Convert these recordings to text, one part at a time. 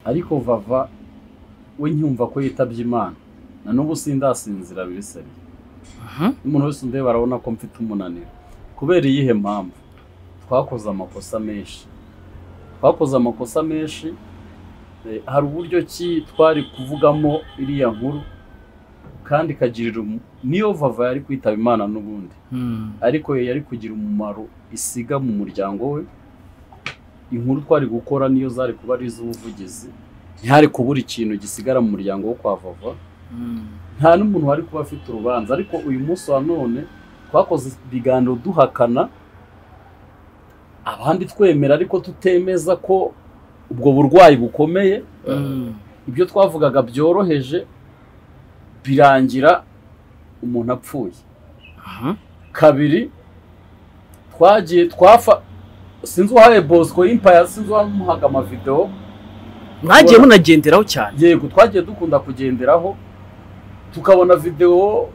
ariko vava we nkumva ko yitabye imana na n'ubu sindasinzira birisabye umuntu wese undeba arabona ko mfite umunaniro kubera iyihe mpamvu twakoze amakosa menshi twakoze amakosa menshi hari uburyo ki twari kuvugamo iriya nkuru kandi ikagirira niyo vava yari kwitaba imana n'ubundi ariko yari kugira umumaro isiga mu muryango we inkuru twari gukora niyo zari kuba ari iz'ubuvugizi ntihari kubura ikintu gisigara mu muryango wo kwa vava nta n'umuntu wari kuba afite urubanza ariko uyu munsi wa none twakoze ibiganiro duhakana abandi twemera ariko tutemeza ko ubwo burwayi bukomeye ibyo twavugaga byoroheje birangira umuntu apfuye kabiri twagiye twafa sinzi uwahaye bosco y'impaya sinzi uwamuhaga amavidewo mwagiye munagenderaho cyane yego twagiye dukunda kugenderaho tukabona videwo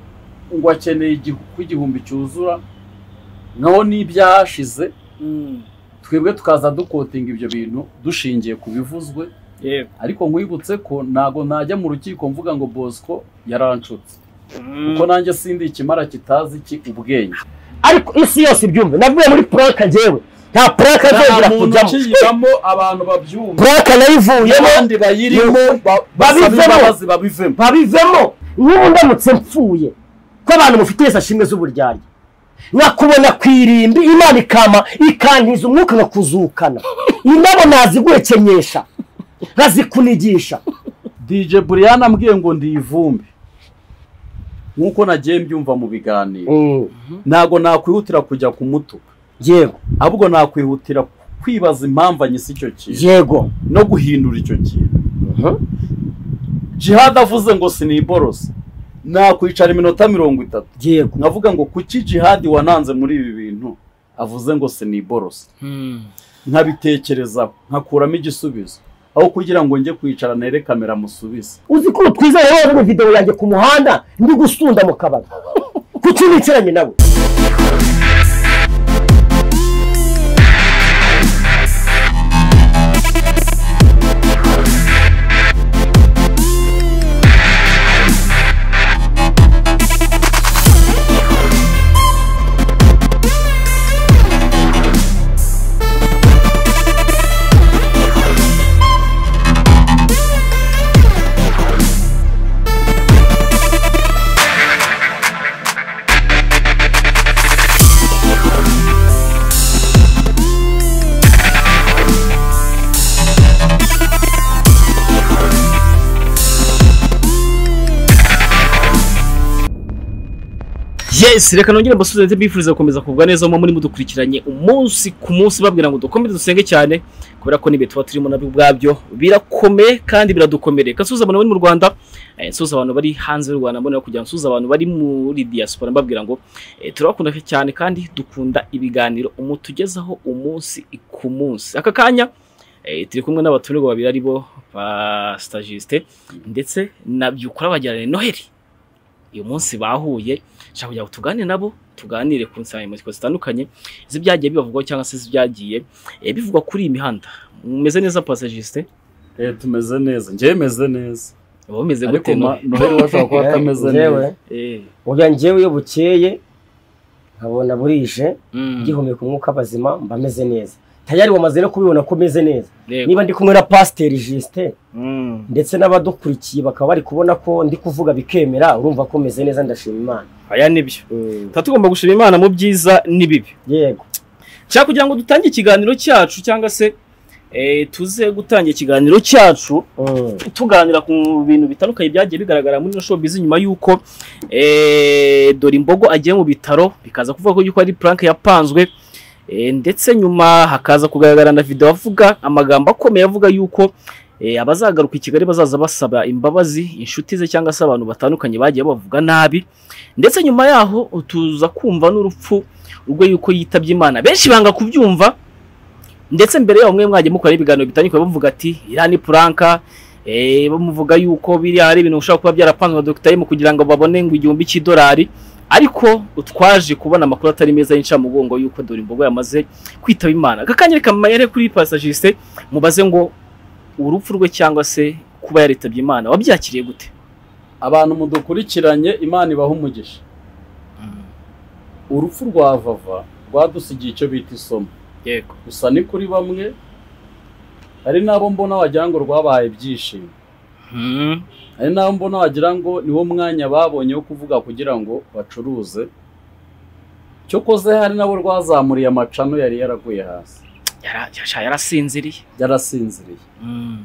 ngo akeneye igihu- ko igihumbi cyuzura naho n'ibyahashize twebwe tukaza dukotinga ibyo bintu dushingiye ku bivuzwe yego ariko nkwibutse ko ntago najya mu rukiko mvuga ngo bosco yaranshutse kuko nanjye sindi ikimara kitazi iki ubwenge ariko isi yose ibyumve navuye muri puraka njyewe nta puraka nzongera nta muntu kujyamo ukiyibamo abantu babyumva puraka nayivuyemo abandi bayirimo ba- basaba babivemo. imbabazi babivemo babivemo nk'ubu ndamutse mpfuye ko abantu mufite shimwe z'uburyarya nkakubona ku irimbi imana ikama ikantiza umwuka nkakuzukana indabo naziguhekenyesha nkazikunigisha DJ Brian ambwiye ngo ndi ivumbi nk'uko nagiye mbyumva mu biganiro Mm, ntago nakwihutira kujya ku mutuku yego ahubwo nakwihutira kwibaza impamvu anyise icyo kintu yego no guhindura icyo kintu jihad avuze ngo siniborosa nakwicara iminota mirongo itatu yego nkavuga ngo kuki jihad wananze muri ibi bintu avuze ngo siniborosa nkabitekerezaho nkakuramo igisubizo aho kugira ngo njye kwicara nere kamera musubize uzi ko utwizeye wowe mu videwo yanjye ku muhanda ndi gusunda mu kabari kuki nicaranye nawe yes reka nongere mbasubize ndetse mbifuriza gukomeza kugwa neza mu muri mudukurikiranye umunsi ku munsi babwira ngo dukomeze dusenge cyane kubera ko n'ibihe tuba turimo nabyo ubwabyo birakomeye kandi biradukomereka nsuhuza abantu bari mu rwanda eh, nsuhuza abantu bari hanze y'u rwanda mbonera kugira ngo nsuhuze abantu bari muri diaspora mbabwira ngo eh, turabakunda cyane kandi dukunda ibiganiro umutugezaho umunsi ku munsi aka kanya eh, turi kumwe n'abatumirwa babiri ari bo ba stagiste ndetse na byukura bajyana noheli uyu munsi bahuye nshaka kugira ngo tuganire nabo tuganire ku nsanganyamatsiko zitandukanye z'ibyagiye bibavugwaho cyangwa se z'ibyagiye eh, bivugwa kuri iyi mihanda mumeze neza pasajiste eh tumeze neza njyewe meze neza uba bumeze ariko gute no ma- noheli washobora kuba atameze neza Njyewe, oya njyewe iyo bukeye nkabona burije ngihumeka umwuka bazima mba meze neza tayari wamaze no kubibona ko meze neza niba ndi kumwe na pasiteri jisite ndetse n'abadukurikiye bakaba bari kubona ko ndi kuvuga bikemera urumva ko meze neza ndashima imana aya nibyo Mm, tuba tugomba gushima imana mu byiza n'ibibi yego nshaka kugira ngo dutange ikiganiro cyacu cyangwa se eh, tuze gutangira ikiganiro cyacu Mm, tuganira ku bintu bitandukanye byagiye bigaragara muri ino showbiz nyuma y'uko eh, dore imbogo agiye mu bitaro bikaza kuvuga ko yuko ari prank yapanzwe eh, ndetse nyuma hakaza kugaragara na video avuga amagambo akomeye avuga yuko eh, abazagaruka i Kigali bazaza basaba imbabazi inshuti ze cyangwa se abantu batandukanye bagiye bavuga nabi ndetse nyuma yaho tuza kumva n'urupfu urwo yuko yitabye Imana benshi banga kubyumva ndetse mbere yaho mwe mwagiye mukora ibiganiro bitandukanye bavuga ati iriya ni puranka Eh, bamuvuga yuko biriya hari ibintu ushobora kuba byarapanzwe na Dr. M kugira ngo babone ngo igihumbi cy'idolari ariko utwaje kubona amakuru atari meza y'incamugongo yuko dore imbogo yamaze kwitaba imana aka kanya reka mayere kuri pasajiste mubaze ngo urupfu rwe cyangwa se kuba yaritabye imana wabyakiriye gute abantu mudukurikiranye imana ibaha umugisha urupfu rwa vava rwadusigiye icyo bita isomo yego gusa ni kuri bamwe hari n'abo mbona wagira ngo rwabahaye ibyishimo hari n'abo mbona wagira ngo niwo mwanya babonye wo kuvuga kugira ngo bacuruze cyo koze hari nabo rwazamuriye amacano yari yaraguye hasi yarasinziriye yarasinziriye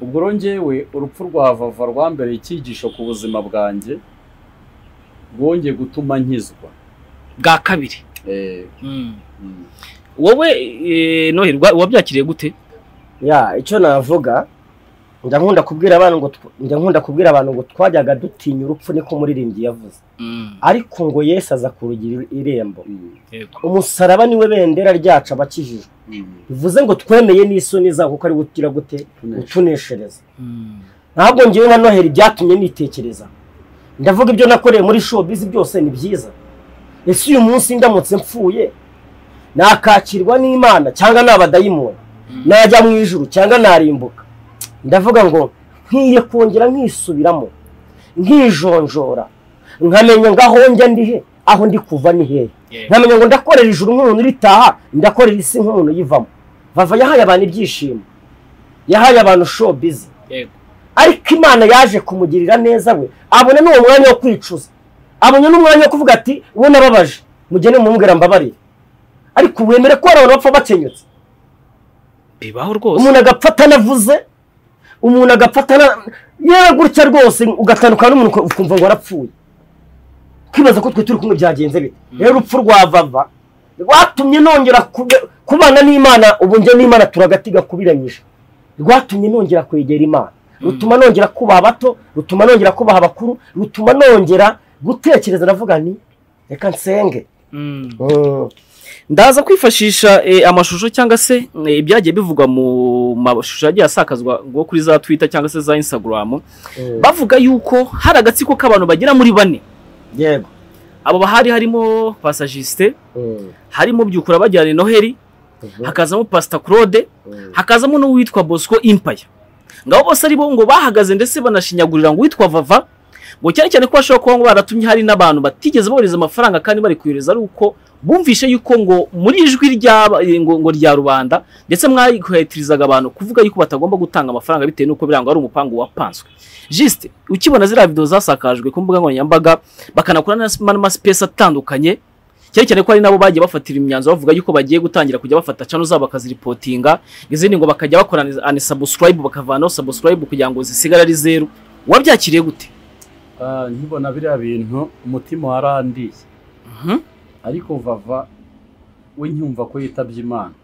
ubwo ngewe urupfu rwa vava rwambereye icyigisho ku buzima bwanjye rwongeye gutuma nkizwa bwa kabiri wowe noherwa wabyakiriye gute ya icyo navuga njya nkunda kubwira abantu ngo njya nkunda kubwira abantu ngo twajyaga dutinya urupfu niko umuririmbyi yavuze ariko ngo Yesu aza kurugira irembo umusaraba niwe bendera ryacu abakijijwe bivuze ngo twemeye n'isoni zabo kuko ari gutira gute utuneshereza ntabwo ngewe na noheli byatumye nitekereza ndavuga ibyo nakoreye muri shopizi byose ni byiza ese uyu munsi ndamutse mpfuye nakakirwa n'imana cyangwa nabadayimoni najya mu ijuru cyangwa narimbuka ndavuga ngo nkwiye kongera nkisubiramo nkijonjora nkamenya ngaho njya ndihe aho ndi kuva ni hehe nkamenya ngo ndakorera ijuru nk'umuntu uritaha ndakorera isi nk'umuntu uyivamo vava yahaye abantu ibyishimo yahaye abantu shopizi ariko imana yaje kumugirira neza we abona ni uwo mwanya wo kwicuza abona n'umwanya wo kuvuga ati uwo nababaje mugende mumumbwira mbabarire ariko wemere ko hari abantu bapfa bakenyutse bibaho rwose umuntu agapfa atanavuze umuntu agapfa atana yewe gutya rwose ugatandukana n'umuntu ukumva ngo arapfuye ukibaza ko twe turi kumwe byagenze bite rero urupfu rwa vava rwatumye nongera kubana n'imana ubu njye n'imana turagati gakubiranyije rwatumye nongera kwegera imana rutuma nongera kubaha abato rutuma nongera kubaha abakuru rutuma nongera gutekereza aravuga ni reka nsenge ndaza kwifashisha amashusho cyangwa se ibyagiye bivugwa mu mashusho yagiye asakazwa ngo kuri za twita cyangwa se za insagaramu bavuga yuko hari agatsiko k'abantu bagera muri bane yego abo bahari harimo pasajisite harimo byukura bajyana noheli hakazamo pasita claude hakazamo n'uwitwa bosco impaya ngabo bose ari bo ngo bahagaze ndetse banashinyagurira ngo uwitwa vava ngo cyane cyane ko bashobora kuba ngo baratumye hari n'abantu batigeze bohereza amafaranga kandi bari kuyohereza ari uko bumvishe yuko ngo muri ijwi ngo rya rubanda ndetse mwayikohetirizaga abantu kuvuga yuko batagomba gutanga amafaranga bitewe n'uko birangwa ari umupangu wapanzwe jisite ukibona ziriya videwo zasakajwe ku mbuga nkoranyambaga bakanakora n'amasipesi atandukanye cyane cyane ko hari nabo bagiye bafatira imyanzuro bavuga yuko bagiye gutangira kujya bafata cano zabo bakaziripotinga izindi ngo bakajya bakora anisabusurayibu bakavanaho sabusurayibu kugira ngo zisigare ari zeru wabyakiriye gute nkibona biriya bintu umutima warandiye ariko vava we nyumva ko yitabye imana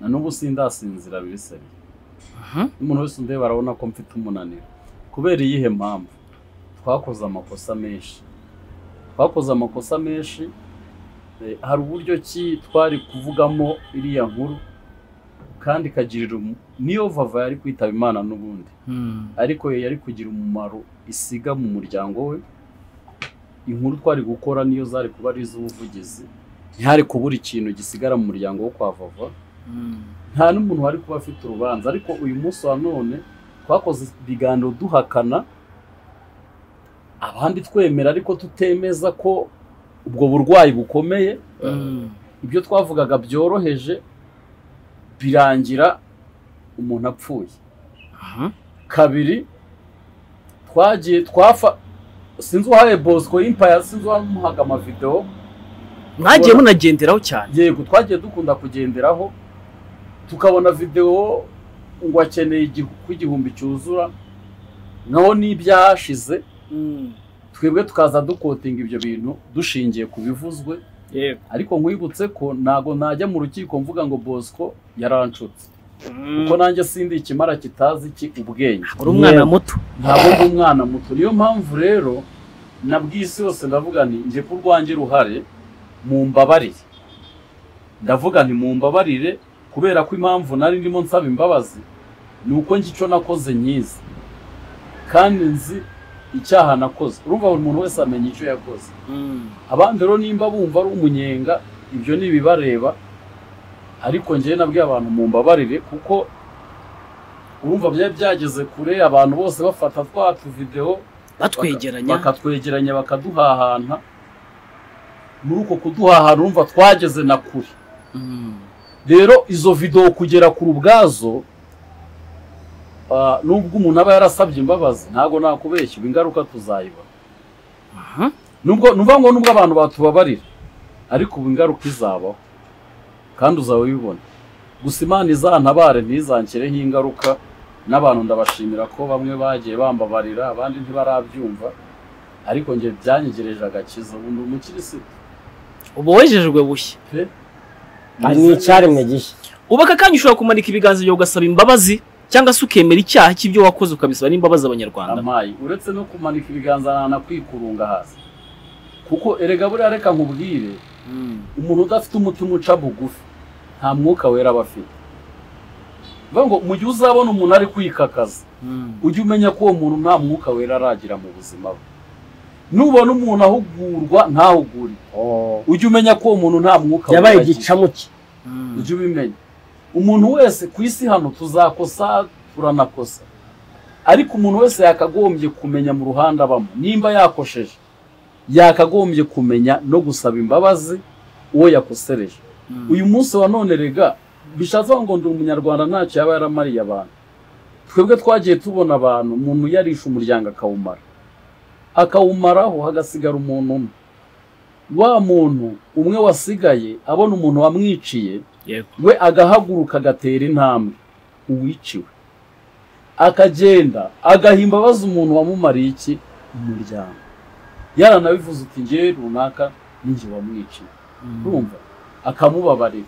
na n'ubu sindasinzira bisebiye umuntu wese undeba arabona ko mfite umunaniro kubera iyihe mpamvu twakoze amakosa menshi twakoze amakosa menshi hari uburyo ki twari kuvugamo iriya nkuru kandi ikagirira niyo vava yari kwitaba imana n'ubundi ariko yari kugira umumaro isiga mu muryango we inkuru twari gukora niyo zari kuba ari iz'ubuvugizi ntihari kubura ikintu gisigara mu muryango wo kwa vava nta n'umuntu wari kuba afite urubanza ariko uyu munsi wa none twakoze ibiganiro duhakana abandi twemera ariko tutemeza ko ubwo burwayi bukomeye ibyo twavugaga byoroheje birangira umuntu apfuye kabiri twagiye twafa sinzi uwahaye bosco impaya sinzi uwamuhaga amavidewo mwagiye munagenderaho cyane yego twagiye dukunda kugenderaho tukabona videwo ngo akeneye igihumbi cyuzura naho n'ibyahashize twebwe tukaza dukotinga ibyo bintu dushingiye ku bivuzwe ariko nkwibutse ko ntabwo najya mu rukiko mvuga ngo bosco yaranshutse kuko nanjye sindi ikimara kitazi iki ubwenge uri umwana muto ntabwo ndi umwana muto niyo mpamvu rero na bw'isi yose ndavuga nti njye ku rwanjye ruhare mu mbabarire ndavuga nti mu mbabarire kubera ko impamvu nari ndimo nsaba imbabazi ni uko njye icyo nakoze nyizi kandi nzi icyaha nakoze urumva buri muntu wese amenya icyo yakoze abandi rero nimba bumva ari umunyenga ibyo ni ibibareba ariko ngewe nabwiye abantu mu mbabarire kuko urumva byari byageze kure abantu bose bafata twa tuvidewo batwegeranya bakatwegeranya bakaduhahana muri uko kuduhahana urumva twageze na kure rero izo videwo kugera kure ubwazo nubwo umuntu aba yarasabye imbabazi ntabwo nakubeshya ingaruka tuzayibona nubwo nuvuga ngo nubwo abantu batubabarira ariko ubu ingaruka izabaho kandi uzaba ubibona gusa imana izantabare ntizanshyireho ingaruka n'abantu ndabashimira ko bamwe bagiye bambabarira abandi ntibarabyumva ariko njye byanyegereje agakiza ubu ni umukirisitu ubu wejejwe bushya hari n'icyaremwe gishya ubu aka kanya ushobora kumanika ibiganza byawe ugasaba imbabazi cyangwa se ukemera icyaha cy'ibyo wakoze ukabisaba n'imbabazi abanyarwanda amayi uretse no kumanika ibiganza nta kwikurunga hasi kuko erega buriya reka nkubwire umuntu udafite umutima uca bugufi nta mwuka wera aba afite bivuga ngo mu gihe uzabona umuntu ari kwikakaza ujye umenya ko uwo muntu nta mwuka wera aragira mu buzima bwe nubona umuntu ahugurwa ntahugure ujye umenya ko uwo muntu nta mwuka wera yabaye igicamuke ujye ubimenya umuntu wese ku isi hano tuzakosa turanakosa ariko umuntu wese yakagombye kumenya mu ruhande abamo nimba yakosheje yakagombye kumenya no gusaba imbabazi uwo yakosereje uyu munsi wa none rega bishatse ngo ndi umunyarwanda ntacyo yaba yaramariye abantu twebwe twagiye tubona abantu umuntu yarishe umuryango akawumara akawumaraho hagasigara umuntu umwe wa muntu umwe wasigaye abona umuntu wamwiciye we agahaguruka agatera intambwe uwiciwe akagenda agaha imbabazi umuntu wamumariye iki umuryango yaranabivuze uti ngewe runaka n'inge wamwiciye urumva akamubabarira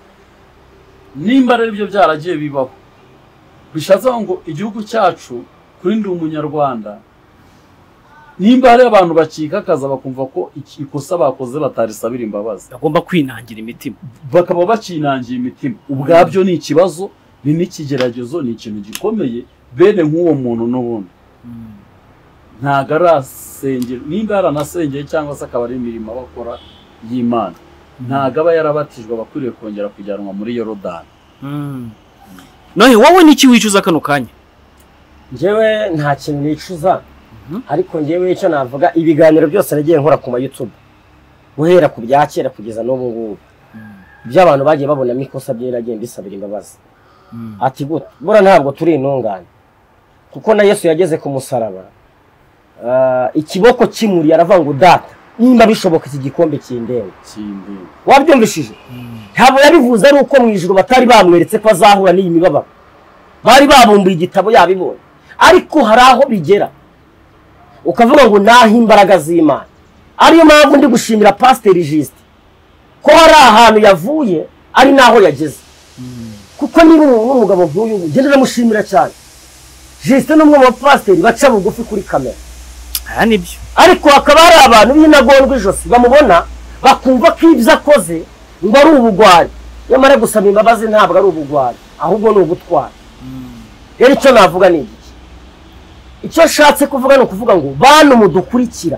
nimba rero ibyo byaragiye bibaho bishatse ngo igihugu cyacu kuri ndi umunyarwanda nimba hari abantu bakikaza bakumva ko ikosa bakoze batarisabira imbabazi bagomba kwinangira imitima bakaba bakinangira imitima ubwabyo ni ikibazo ni n'ikigeragezo ni ikintu gikomeye bene nk'uwo muntu n'ubundi ntabwo arasengera nimba yaranasengeye cyangwa se akaba ari imirimo bakora y'imana ntabwo aba yarabatijwe aba akwiriye kongera kujyanwa muri yorodani none wowe n'iki wicuza kano kanya ngewe nta kintu nicuza ariko ngewe icyo navuga ibiganiro byose nagiye nkora ku mayutube guhera ku bya kera kugeza n'ubu ngubu ibyo abantu bagiye babonamo ikosa bye nagiye mbisabira imbabazi ati bura ntabwo turi intungane kuko na yesu yageze ku musaraba ikiboko kimuriye aravuga ngo data nimba bishoboka iki gikombe cy'indembe wabyumvishije ntabwo yabivuze ari uko mu ijoro batari bamweretse ko azahura n'iyi mibabaro bari babumbuye igitabo yabibonye ariko hari aho bigera ukavuga ngo naho imbaraga z'imana ariyo mpamvu ndi gushimira pasiteri jisite ko hari ahantu yavuye ari naho yageze kuko niba umuntu n'umugabo nk'uyu nguyu ngenda ndamushimira cyane jisite n'umwe mu bapasiteri baca bugufi kuri kamera aha nibyo ariko hakaba hari abantu b'intagondwa ijosi bamubona bakumva ko ibyo akoze ngo ari ubugwari nyamara gusaba imbabazi ntabwo ari ubugwari ahubwo ni ubutwari rero icyo navuga ni igiki icyo ashatse kuvuga ni ukuvuga ngo bantu mudukurikira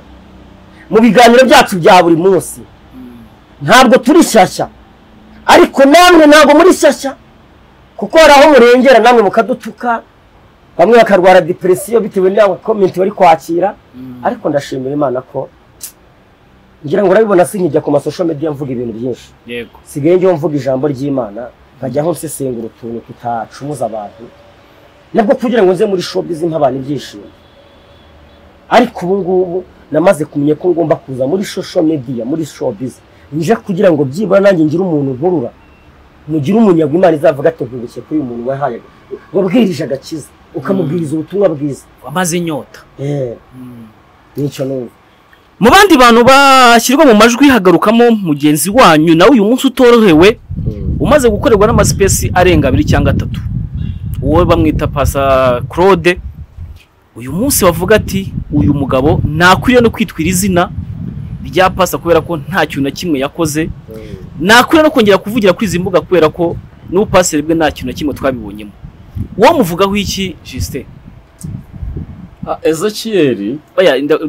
mu biganiro byacu bya buri munsi ntabwo turi shyashya ariko namwe ntabwo muri shyashya kuko hari aho murengera namwe mukadutuka bamwe bakarwara depresiyo bitewe n'iyo komenti bari kwakira ariko ndashimira imana ko ngira ngo urabibona si nkijya ku masosho mediya mvuga ibintu byinshi sigaye njyewe mvuga ijambo ry'imana nkajyaho nsesengura utuntu tutacumuza abantu nabwo kugira ngo nze muri shopu zimpa abantu ibyishimo ariko ubu ngubu namaze kumenya ko ngomba kuza muri shosho mediya muri shopu nje kugira ngo byibura nanjye ngire umuntu nkurura mugire umunyagwa imana izavuga ati ntubuke kuri uyu muntu wahaye wabwirije agakiza ukamubwiriza ubutumwa bwiza wamaze inyota nicyo numva mu bandi bantu bashyirwa mu majwi hagarukamo mugenzi wanyu nawe uyu munsi utorohewe umaze gukorerwa n'amasipesi arenga abiri cyangwa atatu wowe bamwita pasa claude uyu munsi bavuga ati uyu mugabo ntakwiriye no kwitwira izina rya pasa kubera ko nta kintu na kimwe yakoze ntakwiriye no kongera kuvugira kuri izi mbuga kubera ko n'ubupasire bwe nta kintu na kimwe twabibonyemo uwo muvugaho iki jisite ezekiyeri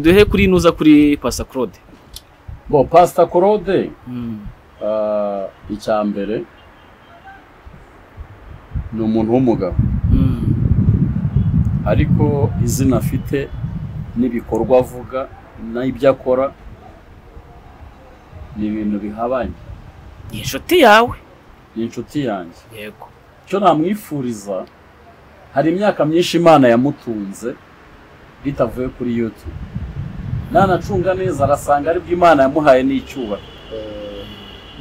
duhe kuri nuza kuri pasta claude bo pasta claude icya mbere ni umuntu w'umugabo ariko izina afite n'ibikorwa avuga n'ibyo akora ni ibintu bihabanye ni inshuti yawe ni inshuti yanjye yego icyo namwifuriza hari imyaka myinshi imana yamutunze bitavuye kuri yutube nanacunga neza arasanga aribwo imana yamuhaye n'icyubahiro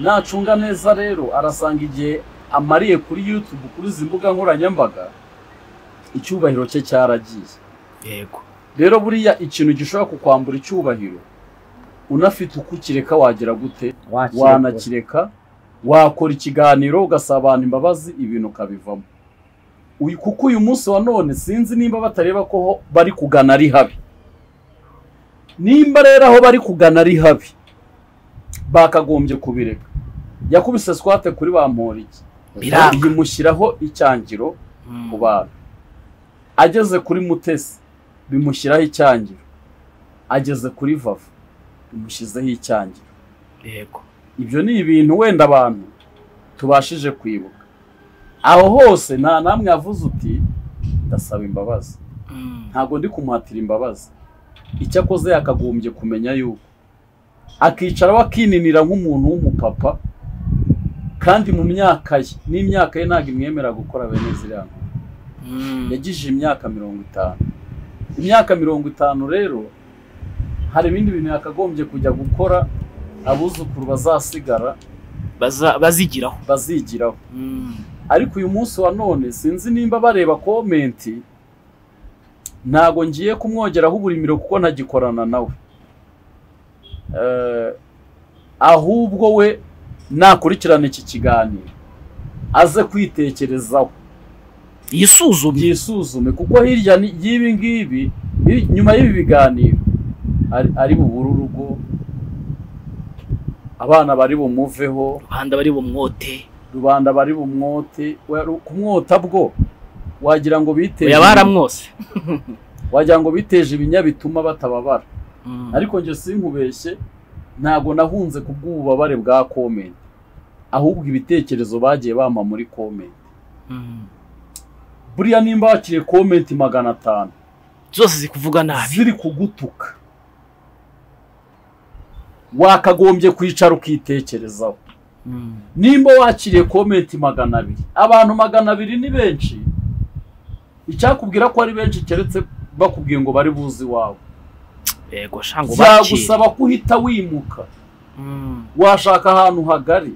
nacunga neza rero arasanga igihe amariye kuri yutube kuri izi mbuga nkoranyambaga icyubahiro cye cyaragiye yego rero buriya ikintu gishobora kukwambura icyubahiro unafite uko ukireka wagira gute wanakireka wakora ikiganiro ugasaba abantu imbabazi ibintu ukabivamo uyu kuko uyu munsi wa none sinzi nimba batareba ko bari kugana ari habi nimba rero aho bari kugana ari habi bakagombye kubireka yakubise swate kuri ba mporiki Biranga. bimushyiraho icyangiro ku bantu ageze kuri mutesi bimushyiraho icyangiro ageze kuri vava bimushyizeho icyangiro yego ibyo ni ibintu wenda abantu tubashije kwibuka aho hose nta namwe yavuze uti ndasaba imbabazi ntabwo ndi kumuhatira imbabazi icyo akoze yakagombye kumenya yuko akicaraho akininira nk'umuntu w'umupapa kandi mu myaka ye n'imyaka ye ntabwo imwemera gukora bene ziriya nkuru. yagije imyaka mirongo itanu imyaka mirongo itanu rero hari ibindi bintu yakagombye kujya gukora abuzukuru bazasigara Baza- bazigiraho bazigiraho ariko uyu munsi wa none sinzi nimba bareba komenti ntago ngiye kumwongeraho uburimiro kuko ntagikorana nawe Eh, ahubwo we nakurikirana iki kiganiro aze kwitekerezaho yisuzumye byisuzume kuko hirya ni- y'ibi ngibi hir- nyuma y'ibi biganiro ari- ari bubure urugo abana bari bumuveho rubanda bari bumwote rubanda bari bumwote we- kumwota bwo wagira ngo biteje oya baramwose wagira ngo biteje ibinyabituma batababara Mm. ariko njye sinkubeshye ntabwo nahunze kubw'ububabare bwa komenti ahubwo ibitekerezo bagiye bampa muri komenti Mm. buriya nimba wakiriye komenti magana atanu zose zikuvuga nabi ziri kugutuka wakagombye kwicara ukitekerezaho Mm. nimba wakiriye komenti magana abiri abantu magana abiri ni benshi icyakubwira ko ari benshi keretse bakubwiye ngo bari buzi iwawe yego shango bakire byagusaba ko uhita wimuka Mm. washaka ahantu hagari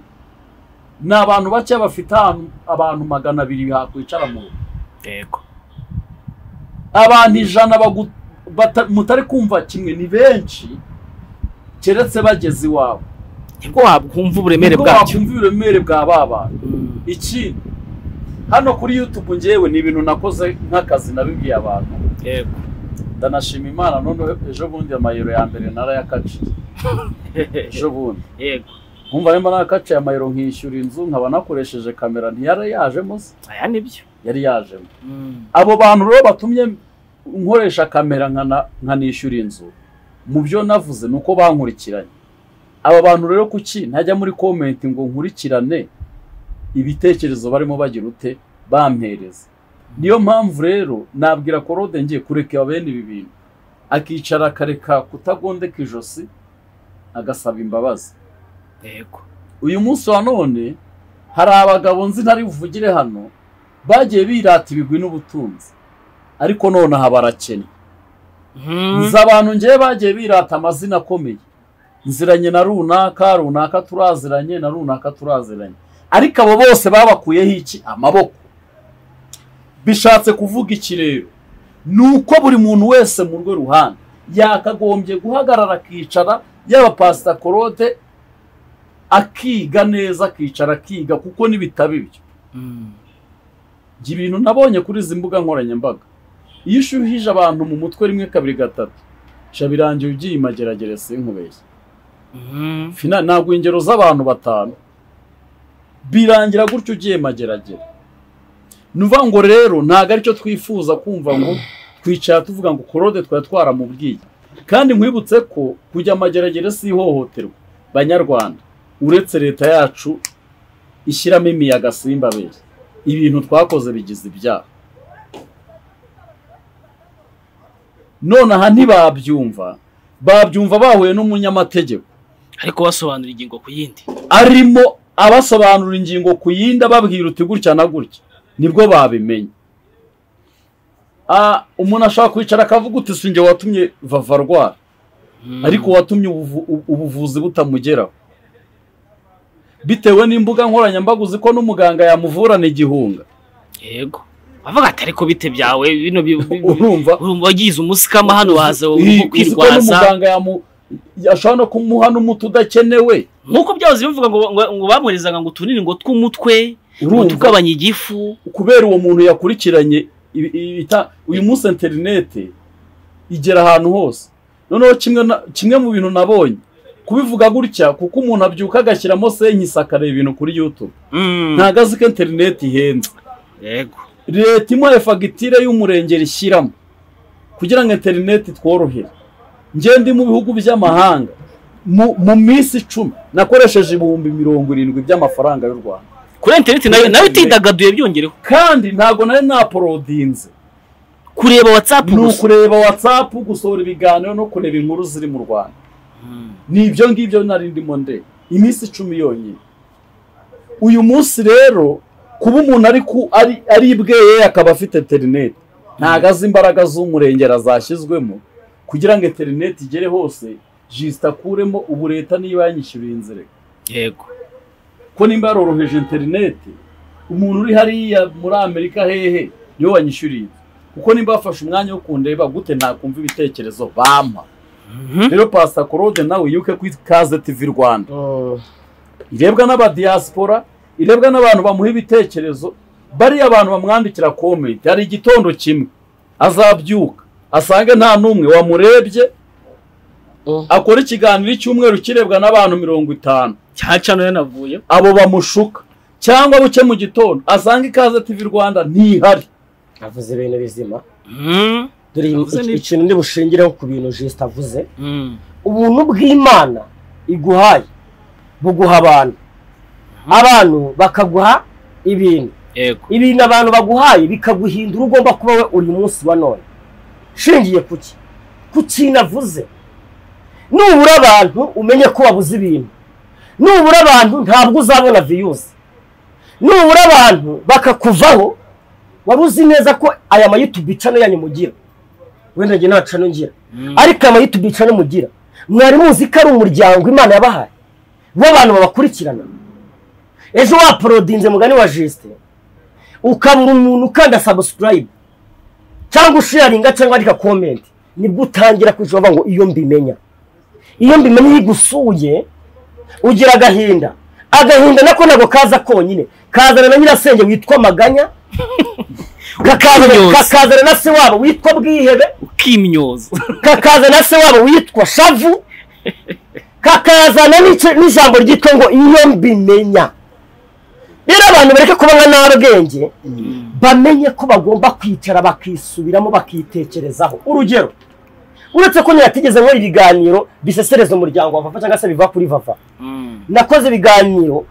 ni abantu bake bafite ahantu- abantu magana abiri hakwicara mu rugo yego abantu ijana bagu- bata- mutari kumva kimwe ni benshi keretse bageze iwabo nibwo wakumva uburemere Nibwo bwacyo wakumva uburemere bwa ba bantu Mm. ikindi hano kuri yutube ngewe ni ibintu nakoze nk'akazi nabibwiye abantu yego ndanashima imana noneho ejo bundi amayero ya mbere narayakaciye ejo bundi yego nkumva arimo narakaciye amayero nkishyura inzu nkaba nakoresheje kamera ntiyari yajemo se aya nibyo yari yajemo Mm. abo bantu rero batumye nkoresha kamera nkana- nkanishyura inzu mu byo navuze ni uko bankurikiranye aba bantu rero kuki ntajya muri komenti ngo nkurikirane ibitekerezo barimo bagira ute bampereza niyo mpamvu rero nabwira korode ngiye kureka bene ibi bintu akicara akareka kutagondeka ijosi agasaba imbabazi yego uyu munsi wa none hari abagabo nzi ntari buvugire hano bagiye birata ibigwi n'ubutunzi ariko nonaha barakennye Mm. nzi abantu ngewe bagiye birata amazina akomeye nziranye na runaka runaka turaziranye na runaka turaziranye ariko abo bose babakuyeho iki amaboko bishatse kuvuga iki rero ni uko buri muntu wese mu rwe ruhande yakagombye guhagarara akicara yaba pasita korode akiga neza akicara akiga kuko n'ibitabo ibyo Mm. njye ibintu nabonye kuri izi mbuga nkoranyambaga iyo ushyuhije abantu mu mutwe rimwe kabiri gatatu sha birangiye ugiye imageragere sinkubeshye Mm. Fina ntabwo ingero z'abantu batanu birangira gutyo ugiye mageragere ni ukuvuga ngo rero ntabwo aricyo twifuza kumva ngo twicara tuvuga ngo korode twari twaramubwiye kandi nkwibutse ko kujya amageragere si ihohoterwa banyarwanda uretse leta yacu ishyiramo imiyaga simba abeshya ibintu twakoze bigize ibyaha none aha ntibabyumva babyumva bahuye n'umunyamategeko ariko basobanura ingingo ku yindi arimo abasobanura ingingo ku yindi ababwira uti gutya na gutya nibwo babimenya umuntu ashobora kwicara akavuga uti sinjye watumye vava arwara ariko watumye ubuvuzi butamugeraho bitewe n'imbuga nkoranyambaga uzi ko n'umuganga yamuvurana igihunga yego bavuga ati ariko bite byawe bino urumva wagize umusikama hano waza urimo kwirwaza ashobora no kumuha n'umuti udakenewe nk'uko byahoze bivuga ngo bamuherezaga ngo tunini ngo tw'umutwe ngo tugabanye igifu kubera uwo muntu yakurikiranye uyu munsi interinete igera ahantu hose noneho kimwe mu bintu nabonye kubivuga gutya kuko umuntu abyuka agashyiramo senkisi akareba ibintu kuri yutube ntabwo azi ko interinete ihenze leta imuhaye fagitire y'umurengeri ishyiramo kugira ngo interinete tworohere ngende mu bihugu by'amahanga mu minsi icumi nakoresheje ibihumbi mirongo irindwi by'amafaranga y'u rwanda kuri interineti nawe utidagaduye byongereho kandi ntabwo nari naporodinze kureba watsapu gusa ni ukureba watsapu gusohora ibiganiro no kureba inkuru ziri mu rwanda ni ibyo ngibyo nari ndimo nde iminsi icumi yonyine uyu munsi rero kuba umuntu ari ibweye akaba afite interineti ntabwo azi imbaraga z'umurengera zashyizwemo kugira ngo interineti igere hose jisita akuremo ubu leta niba yanyishyuriye inzira yego ko nimba yaroroheje interineti umuntu uri hariya muri amerika hehe niwe wanyishyuriye kuko nimba bafashe umwanya wo kundeba gute ntakumva ibitekerezo bampa rero pasita korode nawe yuke ku ikaze tivi rwanda irebwa n'abadiyasipora irebwa n'abantu bamuha ibitekerezo bariya abantu bamwandikira komenti hari igitondo kimwe azabyuka asange nta n'umwe wamurebye akora ikiganiro cy'umweru kirebwa n'abantu mirongo itanu cyacano yanavuye abo bamushuka cyangwa buke mu gitondo asange ikaze tivi rwanda ntihari avuze ibintu bizima dore ikintu ndi bushingireho ku bintu jisita avuze ubuntu bw'imana iguhaye buguha abantu abantu bakaguha ibintu ibintu abantu baguhaye bikaguhindura ugomba kuba we uri munsi wa none shingiye kuki ku kintu avuze nubura abantu umenye ko wabuze ibintu nubura abantu ntabwo uzabona viyuzi nubura abantu bakakuvaho waba uzi neza ko aya mayutubi cano yanyu mugira wenda njye nta cano ngira ariko aya mayutubi cano mugira mwari muzi ko ari umuryango imana yabahaye bo abantu babakurikirana ejo waporodinze mugani wa jisite ukabura umuntu ukanda sabusikarayibu cyangwa usharinga cyangwa wandika komenti nibwo utangira kujavuga ngo iyo mbimenya iyo mbimenya iyo igusuye ugira agahinda agahinda nako ntabwo kaza konyine kazana na nyirasenge witwa maganya kakazana na se wabo witwa bwihebe ukimyoza kakazana na se wabo witwa shavu kakazana n'ijambo ryitwa ngo iyo mbimenya rero abantu bareke kuba nka ntabwenge bamenye ko bagomba kwicara bakisubiramo bakitekerezaho urugero uretse ko ntiyatigeze nkora ibiganiro bisesereza umuryango wa vava cyangwa se biva kuri vava nakoze ibiganiro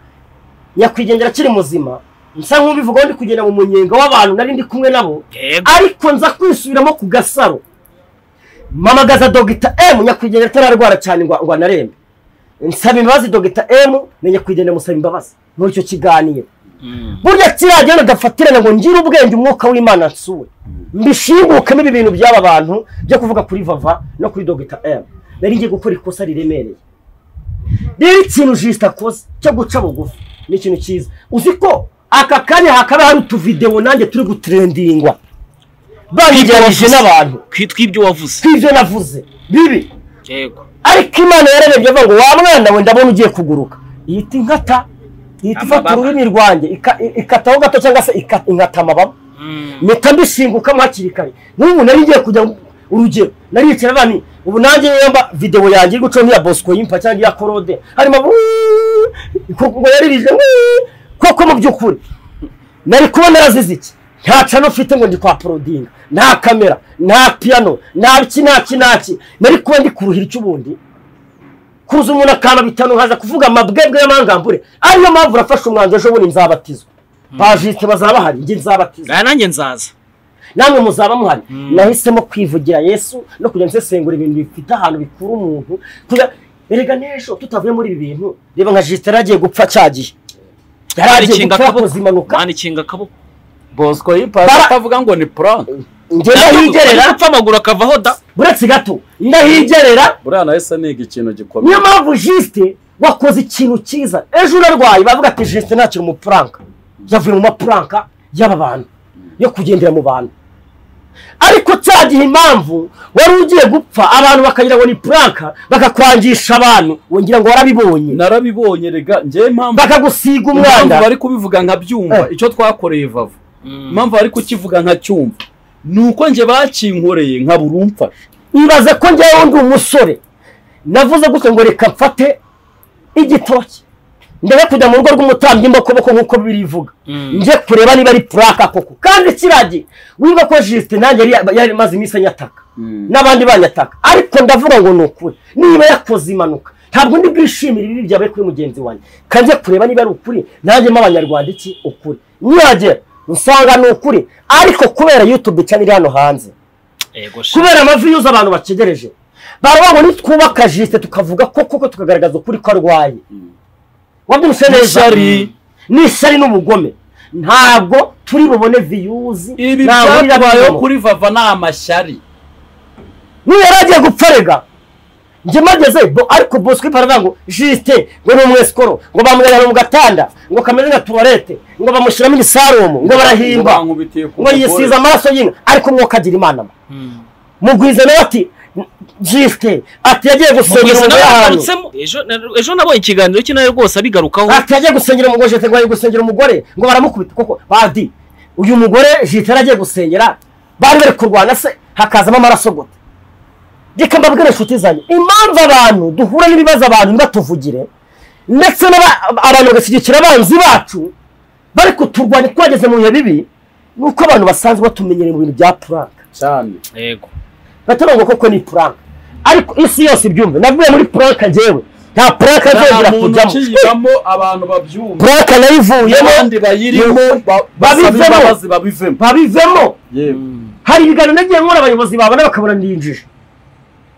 nyakwigendera akiri muzima nsa nk'ubivugaho ndi kugenda mu munyenga w'abantu nari ndi kumwe nabo ariko nza kwisubiramo ku gasaro mamagaza dogita emu nyakwigendera atararwara cyane ngo anarembe nsaba imbabazi dogita emu na nyakwigendera musaba imbabazi muri icyo kiganiro burya kiriya nadafatirana ngo ngire ubwenge umwuka w'imana nsuwe mbishingukemo ibi bintu by'aba bantu byo kuvuga kuri vava no kuri dogita emu nari ngiye gukora ikosa riremereye rero ikintu jisita akoze cyo guca bugufi ni ikintu cyiza uzi ko aka kanya hakaba hari utuvidewo nanjye turi gutrendingwa babigeranyije n'abantu tw'ibyo wavuze tw'ibyo navuze bibi ariko imana yararebye avuga ngo wa mwana we ndabona ugiye kuguruka yita inkata yita ifata ururimi rwanjye ikataho gato cyangwa se inkata amababa mpita mbishingukamo hakiri kare n'ubu nari ngiye kujya urugero nari yicara bani ubu nanjye yamba videwo yanjye iri gucaho nk'iya bosco yimpa cyangwa iya korode harimo ngo yaririje koko mu by'ukuri nari kuba narazize iki nta cano ufite ngo ndi kwa porodinga nta kamera nta piyano nta iki nta ki nta ki nari kuba ndi kuruhira icy'ubundi kuza umuntu akaba bitanu nkaza kuvuga amabwebwe y'amangambure ariyo mpamvu urafashe umwanzuro ejo bundi nzabatizwa bajite bazaba hari njye nzabatizwa nanjye nzaza namwe muzaba muhari nahisemo kwivugira yesu no kujya nsesengura ibintu bifite ahantu bikura umuntu erega n'ejo tutavuye muri ibi bintu reba nka jisitara agiye gupfa cyagiye yari agiye gupfa yakoze impanuka manikinga akaboko bosco yipasi atavuga ngo ni puranke njye ndahigerera apfa amaguru akavaho da buretse gato ndahigerera buriya nahise niga ikintu gikomeye niyo mpamvu jisite wakoze ikintu cyiza ejo unarwaye bavuga ati jisite ntakiri umupuranka yavuye mu mapuranka y'aba bantu yo kugendera mu bantu ariko cya gihe impamvu wari ugiye gupfa abantu bakagira ngo ni puranka bakakwangisha abantu wongera ngo warabibonye narabibonye rega njyewe impamvu bakagusiga impamvu umwanda bari kubivuga nkabyumva icyo twakoreye vavu impamvu bari kukivuga nkacyumva ni uko njye bakinkoreye nka buri umfasha ibaze ko njyewe ndi umusore navuze gutya ngo reka mfate igitoki ndebe kujya mu rugo rw'umutambyi mbakoboko nk'uko birivuga njye kureba niba ari puraka koko kandi kiragiye wibuka ko jisite nanjye yari yari imaze iminsi anyataka n'abandi banyataka ariko ndavuga ngo ni ukuri niba yakoze impanuka ntabwo ndi bwishimire ibibi byabaye kuri mugenzi wanjye kandi njye kureba niba ari ukuri nanjye mo abanyarwanda iki ukuri niragera usanga ni ukuri ariko kubera yutube cyane iri hano hanze yego kubera amavi yuza abantu bakegereje baravuga ngo nitwubaka jisite tukavuga ko koko tukagaragaza ukuri ko arwaye wabyumvise neza N'ishyari. ni ishyari n'ubugome ntabwo turi bubone viyuzi ibi ntabwo ari byabayeho abigamo. kuri vava ni amashyari niyo yari agiye gupfa rega njye mageze bo ariko bosco baravuga ngo jisite ngo ni umwesikoro ngo bamujyana mu gatanda ngo kameze nka tuwarete ngo bamushyiramo ibisarumu ngo barahimba bankubitiye ku ngo yisize amaraso y'inka ariko umwuka agira imana mba mugwiza nawe ati jisite ati yagiye gusengera Mugwiza umugore nawe ahantu yagarutsemo ejo na- ejo nabonye ikiganiro cye nawe rwose abigarukaho ati yagiye gusengera umugore jisite ngo yagiye gusengera umugore ngo baramukubita koko badi uyu mugore jisite yaragiye gusengera bari bari kurwana se hakazamo amaraso gute reka mbabwire inshuti zanjye impamvu abantu duhura n'ibibazo abantu ntibatuvugire ndetse n'aba- abantu bagashyigikira abanzi bacu bari kuturwanya twageze mu bihe bibi ni uko abantu basanzwe batumenyereye mu bintu bya puranka cyane yego batari ngo koko ni puranka ariko isi yose ibyumve navuye muri puranka njyewe nta puranka nzongera nta muntu kujyamo ukiyibamo abantu babyumva puranka nayivuyemo abandi bayirimo Yego. ba- basaba Babivemo. imbabazi babivemo babivemo yewe hari ibiganiro nagiye nkora abayobozi babona bakabona ndinjije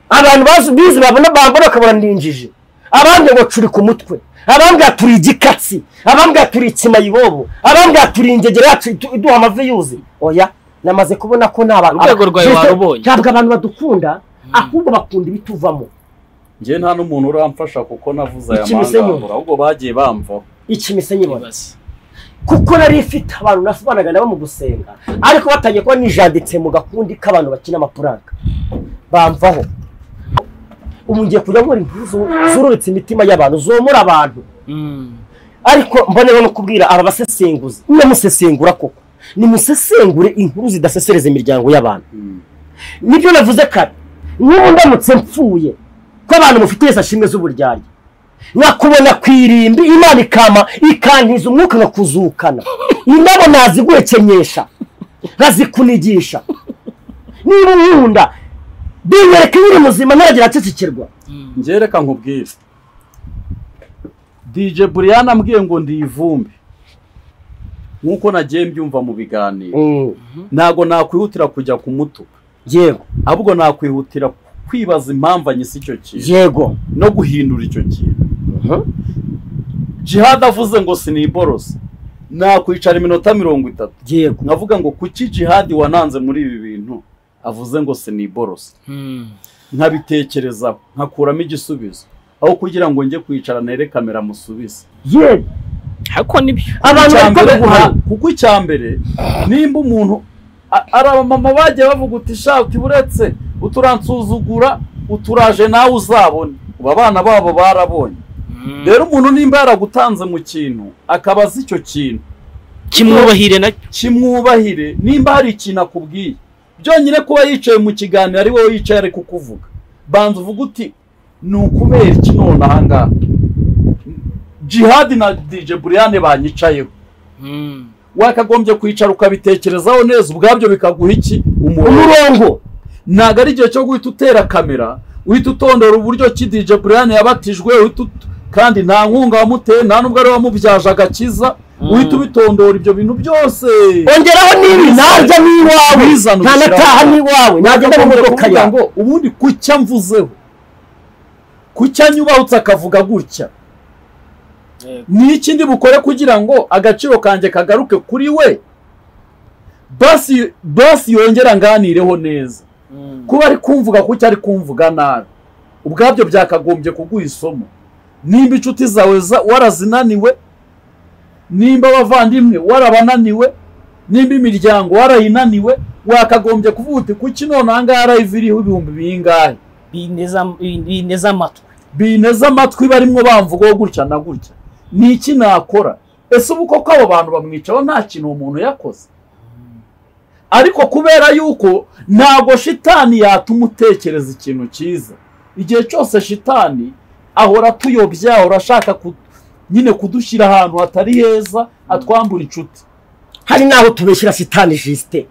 abantu bazi- bize babona babona bakabona ndinjije abandi ngo curi ku mutwe abambwira turi igikatsi abambwira turi ikimayibobo abambwira turi ingegera yacu idu- iduha amavi yuzi oya namaze kubona ko nta bantu Urwego rwawe Jose, warubonye. ntabwo abantu badukunda ahubwo bakunda ibituvamo njye nta n'umuntu uramfasha kuko navuze aya Iki misenyi. mangambura ahubwo bagiye bamvaho iki misenyi ibona Ibaze. kuko nari ifite abantu nasubanaga nabo mu gusenga ariko batangiye kuba nijanditse mu gakundi k'abantu bakina amapuranka bamvaho ubu ngiye kujya nkora impuzu zururutse imitima y'abantu zomora abantu Mm. ariko mboneyeho no kubwira aba basesenguzi ndamusesengura koko nimusesengure inkuru zidasesereza imiryango y'abantu nibyo navuze kare nk'ubu ndamutse mfuye ko abantu mufite wese ashimwe z'uburyarya nakubona ku irimbi imana ikama ikantiza umwuka nkakuzukana indabo ntaziguhekenyesha nkazikunigisha niba unkunda binyereka iyo uri muzima ntaragira acecekirwa njye reka nkubwire dj buriyani ambwiye ngo ndi ivumbi nk'uko nagiye mbyumva mu biganiro ntabwo nakwihutira kujya kumutuka yego ahubwo nakwihutira kwibaza impamvu anyise icyo kintu yego no guhindura icyo kintu jihad avuze ngo siniborosa nakwicara iminota mirongo itatu yego nkavuga ngo kuki jihad wananze muri ibi bintu avuze ngo siniborosa Mm. nkabitekerezaho nkakuramo igisubizo aho kugira ngo njye kwicara nere kamera musubize yego ariko nibyo abantu Icya bari mbere- kuguha nta- kuko icya mbere nimba umuntu a- ari abamama bagiye bavuga uti shati buretse uturansuzugura uturaje nawe uzabone ubu abana babo barabonye rero umuntu nimba yaragutanze mu kintu akaba azi icyo kintu kimwubahire nacyo kimwubahire nimba hari ikintu akubwiye byonyine kuba yicaye mu kiganiro ari wowe yicaye ari kukuvuga banza uvuga uti ni ukubera iki none ahangaha jihadi na dj buriyane banyicayeho Mm. wakagombye kwicara ukabitekerezaho neza ubwabyo bikaguha iki umurongo umurongo ntabwo ari igihe cyo guhita utera kamera uhita utondora uburyo ki dj buriyani yabatijwe uhita ut- kandi nta nkunga wamuteye nta n'ubwo ari we wamubyaje agakiza uhita ubitondora ibyo bintu byose ongeraho n'ibi najya n'iwawe Ubizana ntanataha ubishyiraho. n'iwawe najya mu Nagomba modoka kuvuga yawe ngo ubundi kucya mvuzeho kucya nyubahutse akavuga gutya Yego. ni iki ndi bukore kugira ngo agaciro kanjye kagaruke kuri we basi basi yongera nganireho neza kuba ari kumvuga kuki ari kumvuga nabi ubwabyo byakagombye kuguha isomo nimba inshuti zawe za- warazinaniwe nimba abavandimwe warabananiwe nimba imiryango warayinaniwe wakagombye kuvuga uti kuki none aha ngaha live iriho ibihumbi bingahe Bineza- bineza amatwi bineze amatwi barimo bamvugaho gutya na gutya ni iki nakora ese ubu koko abo bantu bamwicaho nta kintu umuntu yakoze ariko kubera yuko ntabwo shitani yatuma utekereza ikintu cyiza igihe cyose shitani ahora atuyobya ahora ashaka ku- nyine kudushyira ahantu hatari heza atwambura inshuti hari n'aho tubeshyira sitani jisite